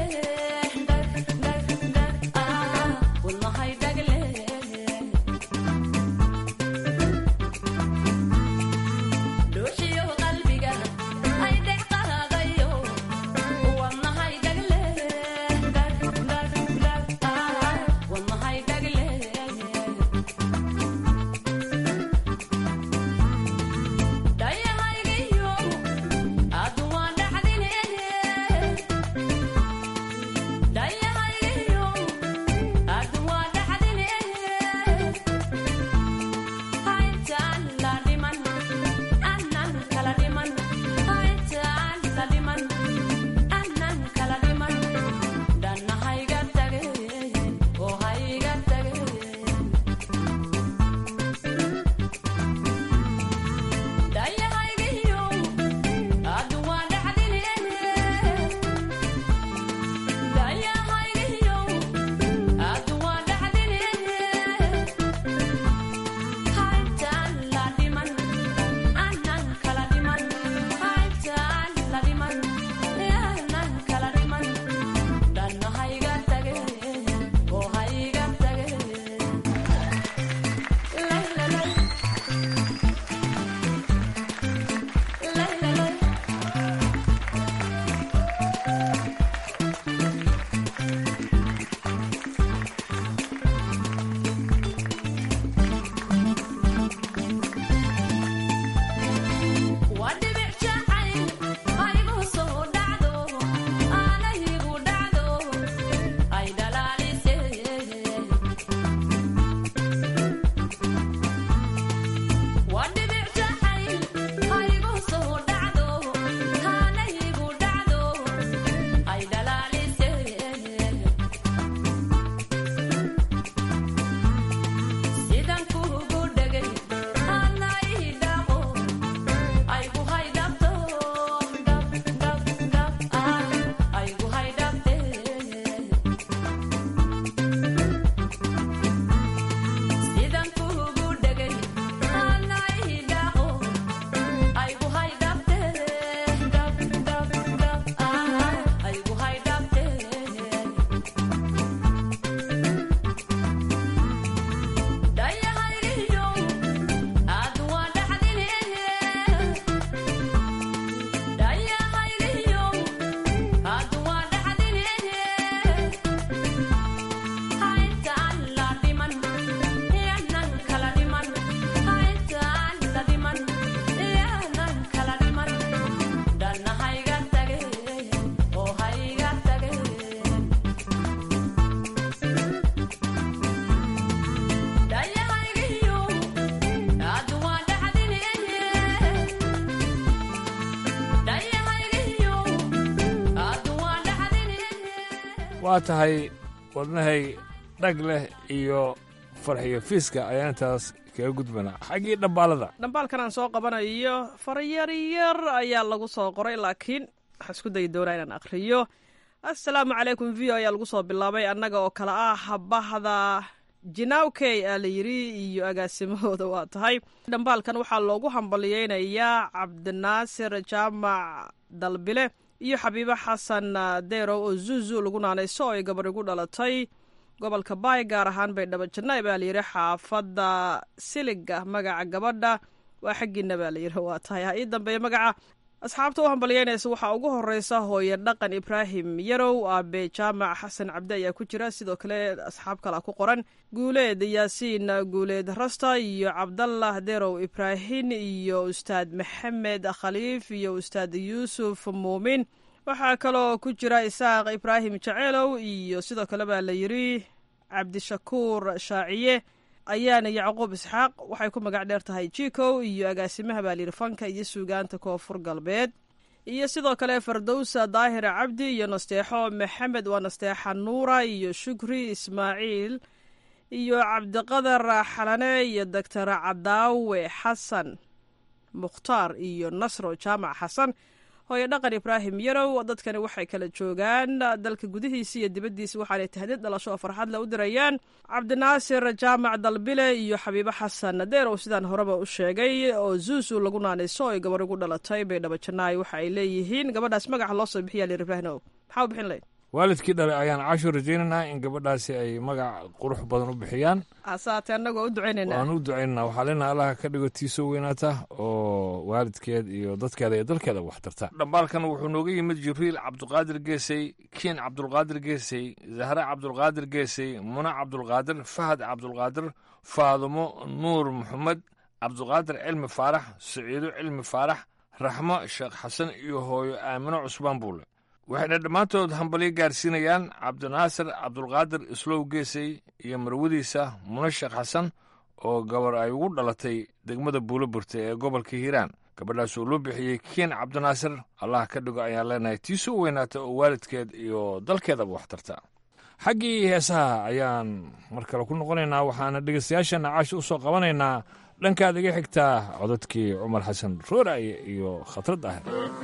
waa tahay wadnahay dhag leh iyo farxiyo fiiska ayaa intaas kaga gudbanaa xaggii dhambaalada dhambaalkan aan soo qabanayo faryaryar ayaa lagu soo qoray laakiin waxaan isku dayi doonaa inaan akhriyo assalaamu calaykum v o ayaa lagu soo bilaabay annaga oo kale ah bahda jinawkey aa la yidhi iyo agaasimahooda waa tahay dhambaalkan waxaa loogu hambaliyeynayaa cabdinaasir jaamac dalbile iyo xabiibo xasan derow oo zuzu lagu naanayso oo ay gabar igu dhalatay gobolka baay gaar ahaan baydhabo jannaay baa layidhi xaafadda siliga magaca gabadha waa xaggiina baa layidhi waa tahay ha ii dambeeya magaca asxaabta u hambalyeynaysa waxaa ugu horeysa hooye dhaqan ibraahim yarow aabe jaamac xasan cabdi ayaa ku jira sidoo kale asxaab kalea ku qoran guuleed yaasiin guuleed rasta iyo cabdallah derow ibraahin iyo ustaad maxamed khaliif iyo ustaad yuusuf muumin waxaa kaloo ku jira isaaq ibraahim jaceelow iyo sidoo kale baa la yidhi cabdishakuur shaaciye ayaana yacquub isxaaq waxay ku magac dheer tahay jikow iyo agaasimaha baa layidhi fanka iyo suugaanta koonfur galbeed iyo sidoo kale fardowsa daahir cabdi iyo nasteexo maxamed waa nasteexa nuura iyo shukri ismaaciil iyo cabdiqadar xalane iyo doctor cadaawe xasan mukhtaar iyo nasro jaamac xasan hooye dhaqan ibraahim yarow dadkani waxay kala joogaan dalka gudihiisa iyo dibaddiisa waxaanay tahdid dhalasho oo farxad le u dirayaan cabdinaasir jaamac dalbile iyo xabiibo xasan deerow sidaan horeba u sheegay oo zuusu lagu naanayso oy gabar ugu dhalatay baydhabo jannaay waxa ay leeyihiin gabadhaas magaca loo soo bixiya lir ibraahimow maxaa u bixin lahayd waalidkii dhalay ayaan casho rajaynaynaa in gabadhaasi ay magac qurux badan u bixiyaan asaate annagoo u ducaynayna waan u ducaynanaa waxaa leenaha allaha ka dhigo tiisoo weynaata oo waalidkeed iyo dadkeeda iyo dalkeeda wax tarta dhambaalkan wuxuu nooga yimid jibriil cabdulqaadir geesey kiin cabdulqaadir geesey zahre cabdulqaadir geesey muna cabdulqaadir fahad cabdulqaadir faadumo nuur maxamed cabdulqaadir cilmi faarax saciido cilmi faarax raxmo sheekh xasan iyo hooyo aamino cusbaan buule waxayna dhammaantood hambalyo gaarsiinayaan cabdinaasir cabdulqaadir islow geesey iyo marwadiisa muna sheekh xasan oo gabar ay ugu dhalatay degmada buulo burta ee gobolka hiiraan gabadhaas oo loo bixiyey kiin cabdinaasir allah ka dhigo ayaan leenahay tiisoo weynaata oo waalidkeed iyo dalkeedaba wax tarta xaggii heesaha ayaan mar kale ku noqonaynaa waxaana dhegeystayaashana caashi u soo qabanaynaa dhankaad iga xigtaa codadkii cumar xasan rooraye iyo khatrad ahir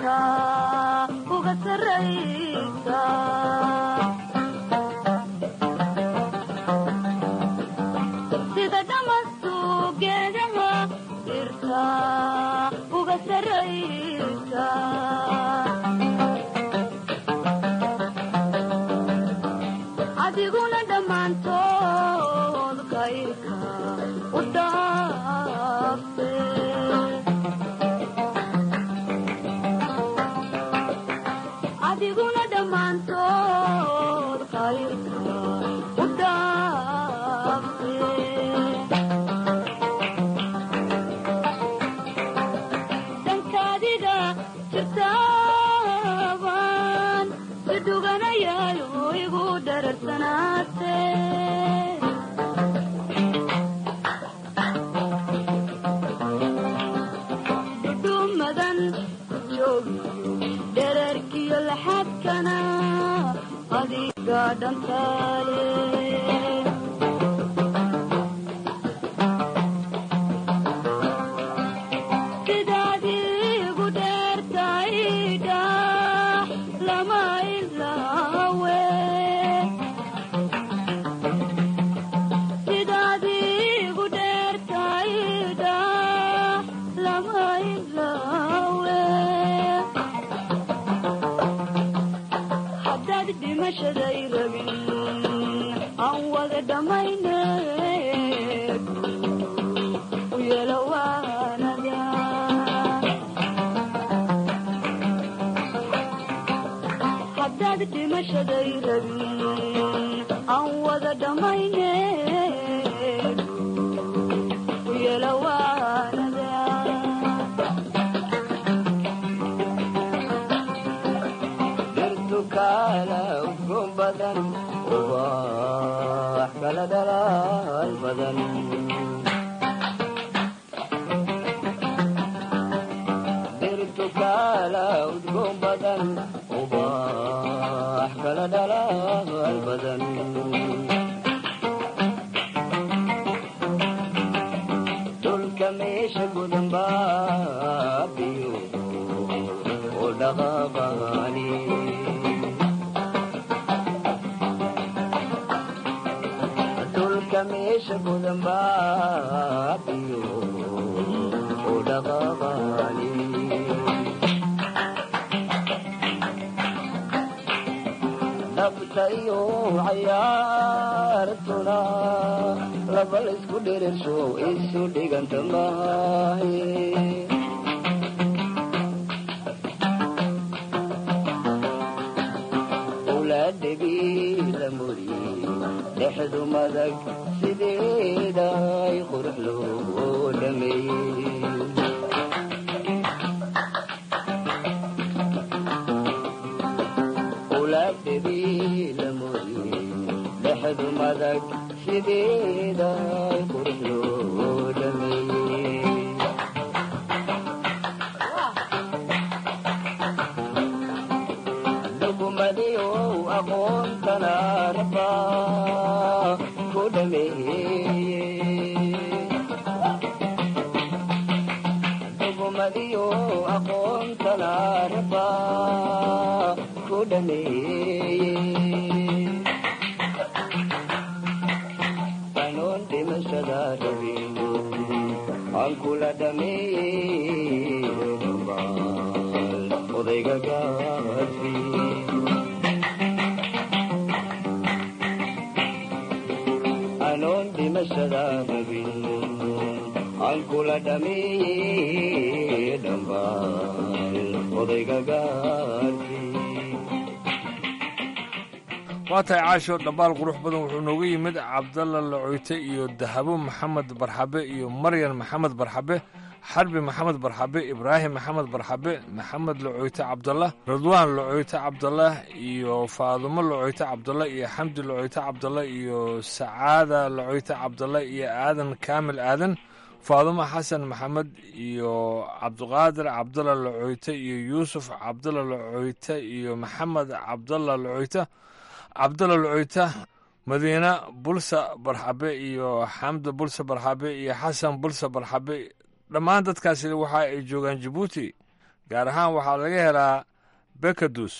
sida dhamastu geedaha dhirta uga saraysa adiguna dhammaantood kayrka u dhaafe adiguna dhammaantood kayrka u dhaafe dankaadiga jirtaaban si dhuganayaayo igu dhararsanaate dhudhumadan ku joogiyo dherarkiyo laxadkana adiga dhantaale sidaad igu dheertaydha lama ilaawe sidaad igu dheertaydha lama ilaawe haddaad dhimashaday rabin aan wada dhammayne u yeelo waanada haddaad dhimashaday rabin aan wada dhammayne u yeelo waanada kala udgoon badan ubax kala dhalaal badan dhirtu kala udgoon badan ubax kala dhalaal dhulka meesha gudanbaabiyo oo dhaqaaqaani dhulka meesha gudanbaabiyo oo dhaqaaqaani dhabta iyo cayaartuna laba laysku dhirirsho isu dhiganta maahe owlaadhabii la muriyey dhexdu madag sideeda ay qurux loo dhameeyey dhexdu madag sideeda ay qurux loo dhameeyey dhugumadiyow aqoontana raba ku dhameeyey dhugumadiyow aqoontana raba ku dhameeyey aan kula dhameeyey odayga gaadsi anoon dhimashada rabin aan kula dhameeyey dhambaal odayga gaadsi waa tahay caasho dhambaal qurux badan wuxuu nooga yimid cabdalla lacoyte iyo dahabo maxamed barxabe iyo maryan maxamed barxabe xarbi maxamed barxabe ibraahim maxamed barxabe maxamed lacoyte cabdallah ridwaan lacoyte cabdallah iyo faadumo lacoyte cabdallah iyo xamdi lacoyte cabdallah iyo sacaada lacoyte cabdallah iyo aadan kaamil aadan faadumo xasan maxamed iyo cabdiqaadir cabdalla lacoyte iyo yuusuf cabdalla lacoyte iyo maxamed cabdalla lacoyte cabdalla lacoyta madiina bulsa barxabe iyo xamda bulsa barxabe iyo xasan bulsa barxabe dhammaan dadkaasi waxa ay joogaan jabuuti gaar ahaan waxaa laga helaa bekadus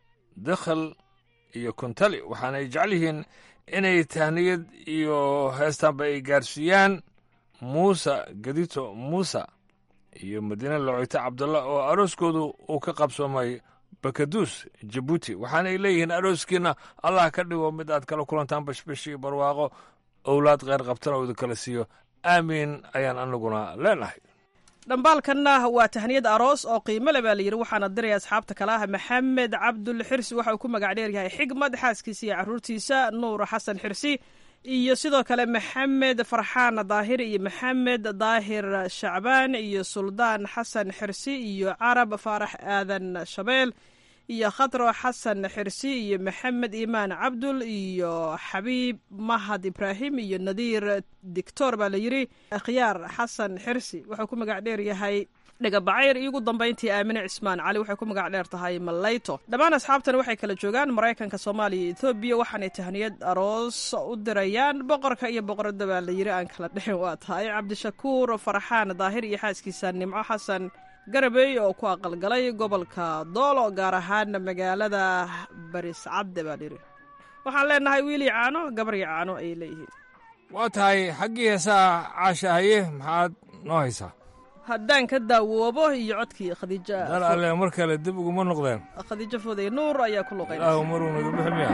dakhal iyo kuntali waxaana ay jecel yihiin inay tahniyad iyo heestaanba ay gaarsiiyaan muuse gadito muuse iyo madiina lacoyte cabdalla oo arooskoodu uu ka qabsoomay bakaduus jabuuti waxaana ay leeyihiin arooskiina allah ka dhigo mid aad kala kulantaan bashbash iyo barwaaqo owlaad kheyr qabtana uu idinkala siiyo aamiin ayaan anaguna leenahay dhambaalkanna waa tahniyad aroos oo qiimo le baa layidhi waxaana diraya asxaabta kale ah maxamed cabdul xirsi waxa uu ku magac dheer yahay xigmad xaaskiisa iyo caruurtiisa nuur xasan xirsi iyo sidoo kale maxamed farxaan daahir iyo maxamed daahir shacbaan iyo suldaan xasan xirsi iyo carab faarax aadan shabeel iyo khatro xasan xirsi iyo maxamed iimaan cabdul iyo xabiib mahad ibraahim iyo nadiir dictor baa layidhi akhyaar xasan xirsi wuxuu ku magac dheer yahay dhegabacayr iyo ugu dambayntii aamine cismaan cali waxay ku magac dheer tahay malayto dhammaan asxaabtan waxay kala joogaan maraykanka soomaaliya iyo etoobiya waxaanay tahniyad aroos u dirayaan boqorka iyo boqorada baa layidhi aan kala dhexin waa tahay cabdishakuur farxaan daahir iyo xaaskiisa nimco xasan garabey oo ku aqalgalay gobolka doolo gaar ahaan magaalada bariscadde baa layidhi waxaan leenahay wiilii caano gabarya caano ayay leeyihiin waa tahay xaggii heesaha caasha haye maxaad noo haysaa haddaan ka daawoobo iyo codkii khadiija dal alle mar kale dib uguma noqdeen khadiijo fooday nuur ayaa ku luqaynaysa ilaahu maruu naga bixi miya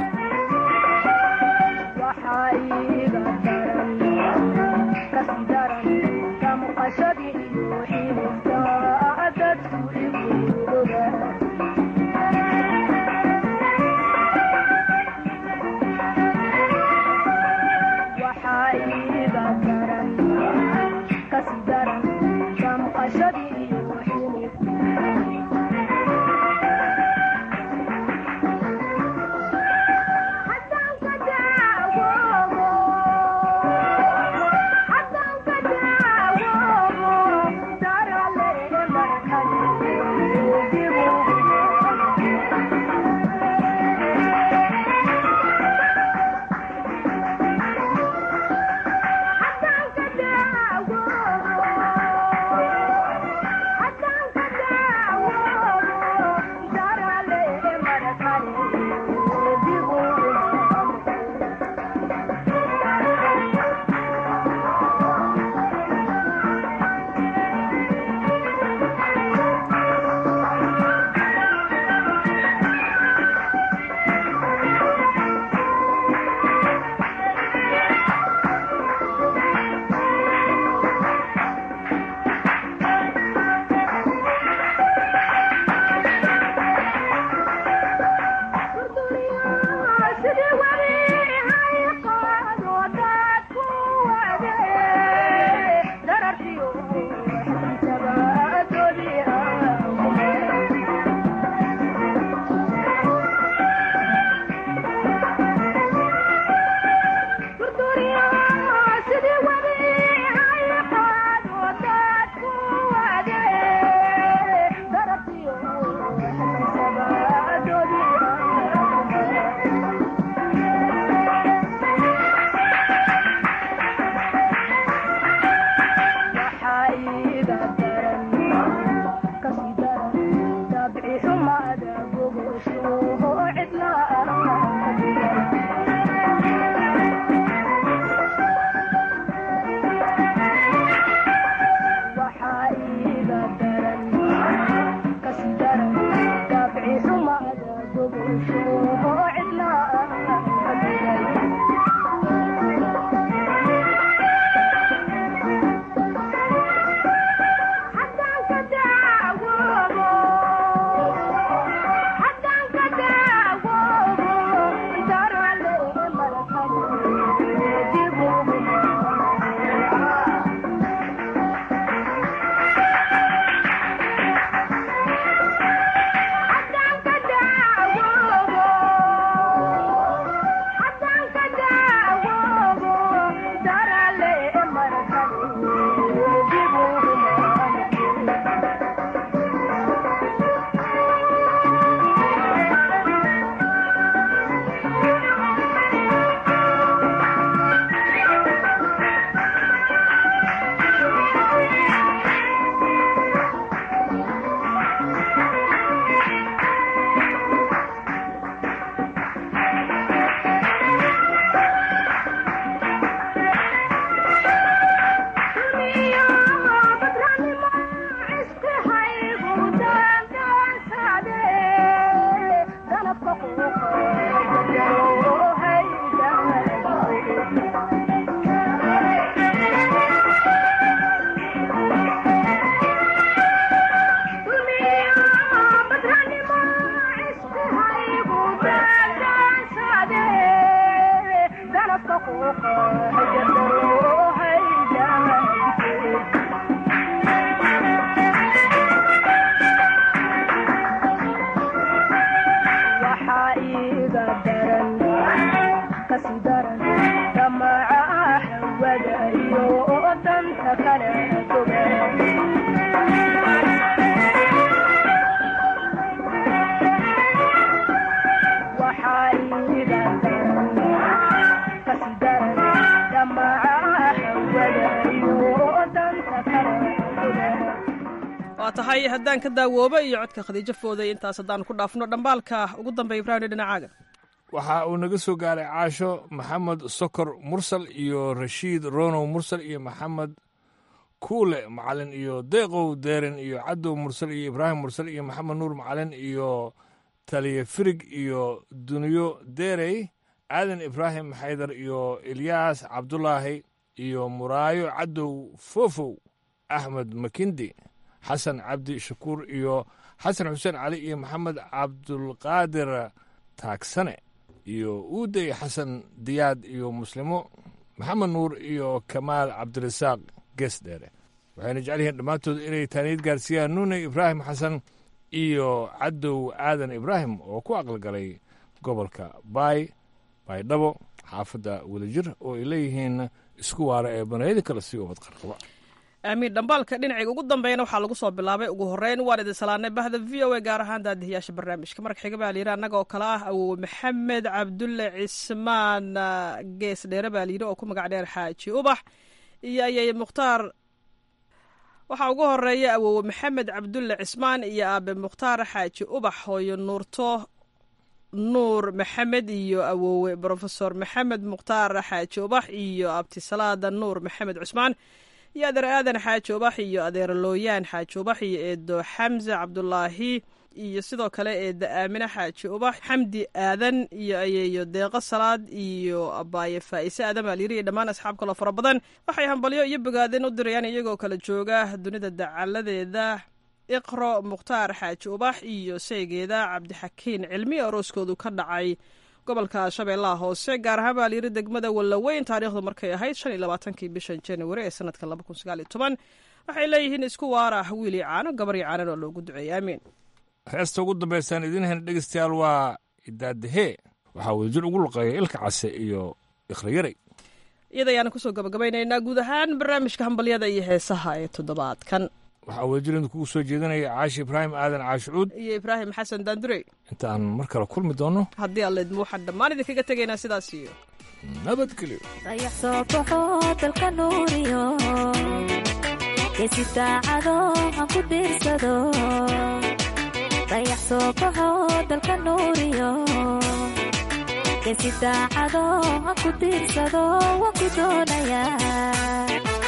Thank you. waa tahay haddaan ka daawooba iyo codka khadiijo fooday intaas haddaan ku dhaafno dhambaalka ugu dambeeya ibraahim dhinacaaga waxa uu naga soo gaaray caasho maxamed sokor mursal iyo rashiid ronow mursal iyo maxamed kuule macalin iyo deeqow deeren iyo cadow mursal iyo ibraahim mursal iyo maxamed nuur macalin iyo taliye firig iyo duniyo derey aadan ibraahim xaydar iyo ilyaas cabdulaahi iyo muraayo cadow fofow axmed makindi xasan cabdi shakuur iyo xasan xuseen cali iyo maxamed cabdulqaadir taagsane iyo uuday xasan diyaad iyo muslimo maxamed nuur iyo kamaal cabdirasaaq geesdheere waxayna jecel yihiin dhammaantood inay taaniyad gaarsiiyaan nuune ibraahim xasan iyo cadow aadan ibraahim oo ku aqalgalay gobolka baay baydhabo xaafadda wadajir oo ay leeyihiin isku waara ee banayada kale si ubad qarqaba aamiin dhambaalka dhinacayga ugu dambeeyana waxaa lagu soo bilaabay ugu horeyn waan idin salaanay bahda v o a gaar ahaan daadihiyaasha barnaamijka marka xiga baa layidhi annaga oo kale ah awowe maxamed cabdulle cismaan gees dheere baa layidhi oo ku magac dheer xaaji ubax iyo ayay mukhtaar waxaa ugu horeeya awowe maxamed cabdulle cismaan iyo aabe mukhtaar xaaji ubax hooyo nuurto nuur maxamed iyo awowe brofesor maxamed mukhtaar xaaji ubax iyo abtisalaada nuur maxamed cusmaan iyo adeer aadan xaaji ubax iyo adeer looyaan xaaji ubax iyo eedo xamse cabdulaahi iyo sidoo kale eeda aamine xaaji ubax xamdi aadan iyo ayeeyo deeqo salaad iyo abaaye faa'ise aadan baa layiri iyo dhammaan asxaab kaloo fara badan waxay hambalyo iyo bogaadin u dirayaan iyagoo kala jooga dunida dacaladeeda iqro mukhtaar xaaji ubax iyo saygeeda cabdixakiin cilmi arooskoodu ka dhacay gobolka shabeellaha hoose gaar ahaan baa layiri degmada wallaweyn taariikhdu markay ahayd shan iyo labaatankii bishan januari ee sanadka laba kun sagaal iyo toban waxay leeyihiin isku waara wiili caano gabar iyo caanan oo loogu duceeyay aamiin heesta ugu dambaysaan idiin hayna dhegeystayaal waa idaadahee waxaa wadajir ugu luqeeya ilka case iyo ikhriyarey iyada ayaana kusoo gabagabaynaynaa guud ahaan barnaamijka hambalyada iyo heesaha ee toddobaadkan waxaa wadajir idin kugu soo jeedinaya caashi ibraahim aadan caashicuud iyo ibraahim xasan daandurey intaan mar kale kulmi doono haddii alla idmo waxaan dhammaan idinkaga tegaynaa sidaas iyo nabadgelyo dayax soo baxo dalka nuuriyo geesi daacado aan ku diirsado dayax soo baxo dalka nuuriyo geesi daacado aan ku diirsado waan ku doonayaa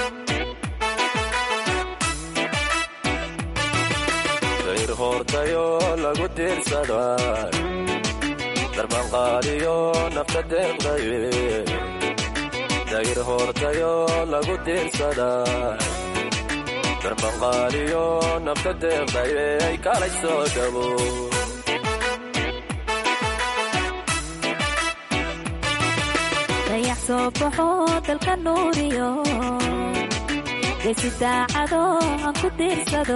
dayr hoortayo lagu diirsada darbanqaadiyo nafta deeqdaye dayr hoortayo lagu diirsada darbanqaadiyo nafta deeqdaye ay kalay soo dhabo dayax soo baxo dalka nuuriyo geesi daacado aan ku diirsado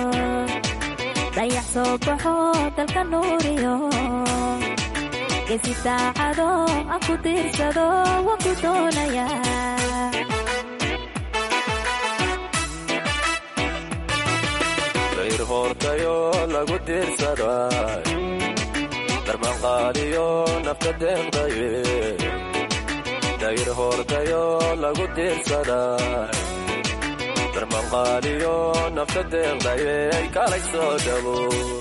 dayax soo baxo dalka nuuriyo geesi daacado aan ku diirsado waan ku doonayaa dayr hoortayo lagu diirsada darbanqaadiyo nafta deeqdaye dayr hoortayo lagu diirsada darbanqaadiyo nafta deeqdaye ay kalay soo dhabo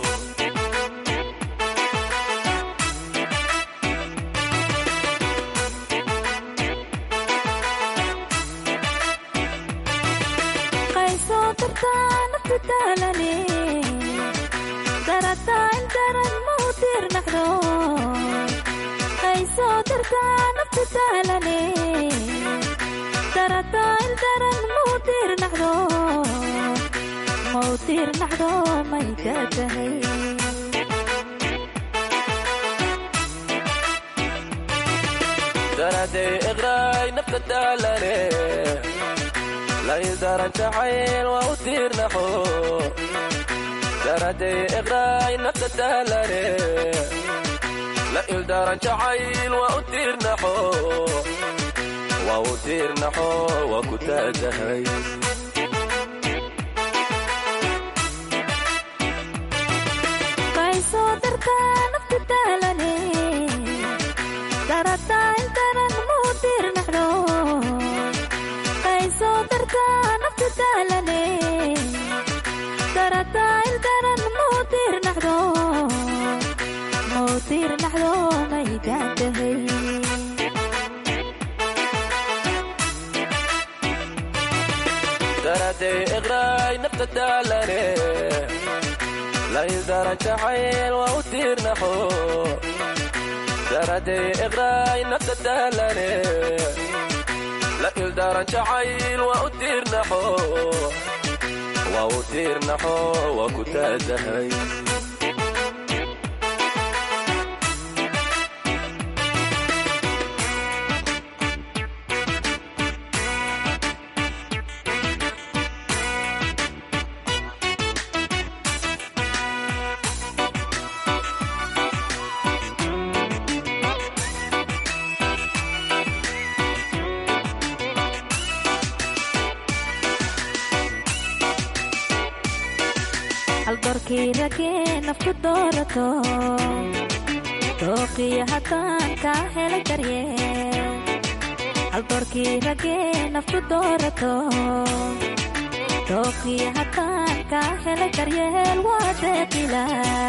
qaysoo dartaa naftu daalane darataa indaran mau diirnaqdo qaysoo dartaa naftu daalane darataa indaran mau diirnaqdo mau diirnaqdo may ka tahay daraday iqraay nafta daalane laydaran jacayl waa u diirnaxo daraday iqraay nafta daalane la ildaran jacayl waa u diirnaxo waa u diirnaxo waa ku taagahay qaysoo dartaa naftu daalane darataa intaran mau diirnaxdo qaysoo dartaa naftu daalane darata daraday iqraay nafta daalane la ildaran jacayl waa u tiirnaxo daraday iqraay nafta daalane la ildaran jacayl waa u tiirnaxo waa u tiirnaxo waa ku taadahay haldoorkii ragee nafku doorato dooqiyo haddaan kaa helay daryeel haldoorkii ragee nafku doorato dooqiyo haddaan kaa helay daryeel waa deeqila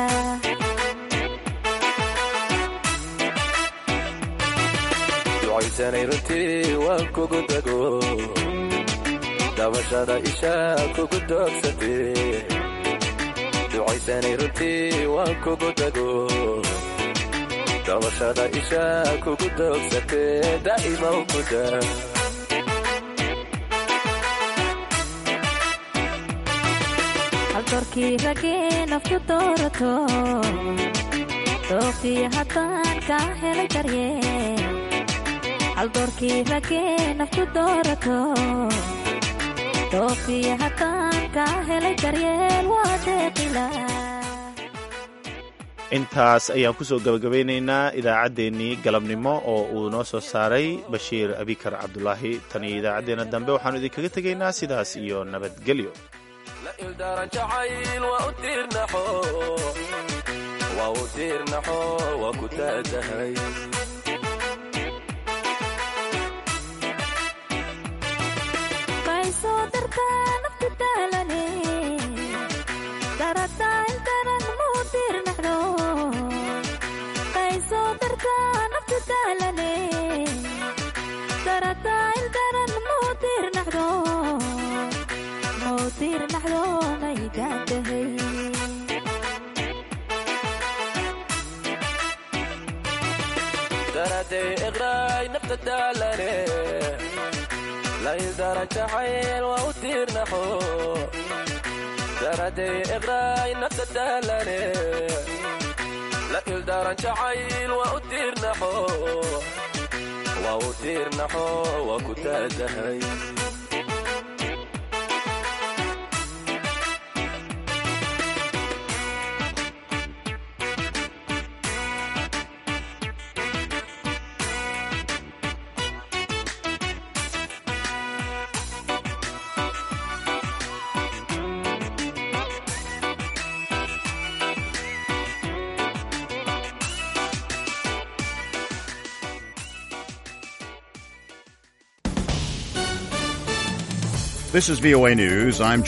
ducaysanay runtii waan kugu dago dabashada ishaa kugu doogsatee ducaysanay runtii waan kugu dago dabashada ishaa kugu doogsatee daa'ima u kuda haldoorkii ragee nafku doorato dooqiyo haddaan kaa helay daryeel haldoorkii ragee nafku doorato dooqiyo haddaan kaa helay daryeel waa deeqila intaas ayaan kusoo gabagabeynaynaa idaacaddeenii galabnimo oo uu noo soo saaray bashiir abikar cabdulaahi tan iyo idaacaddeenna dambe waxaanu idinkaga tegaynaa sidaas iyo nabadgelyo la ildaran jacayl waa u tiirnaxo waa u tiirnaxo waa ku taadahay qaysoo dartaa naftu daalane darataa intanan muu tiirnaxdo qaysoo dartaa naftu daalane darataa intanan muu tiirnaxdo muu tiirnaxdo maygaantahay daraday iqraay nafta daalane la ildaran jacayl waa u tiirnaxo daraday iqraay nafta daalane la ildaran jacayl waa u tiirnaxo waa u tiirnaxo waa ku taadahay This is VOA News. I'm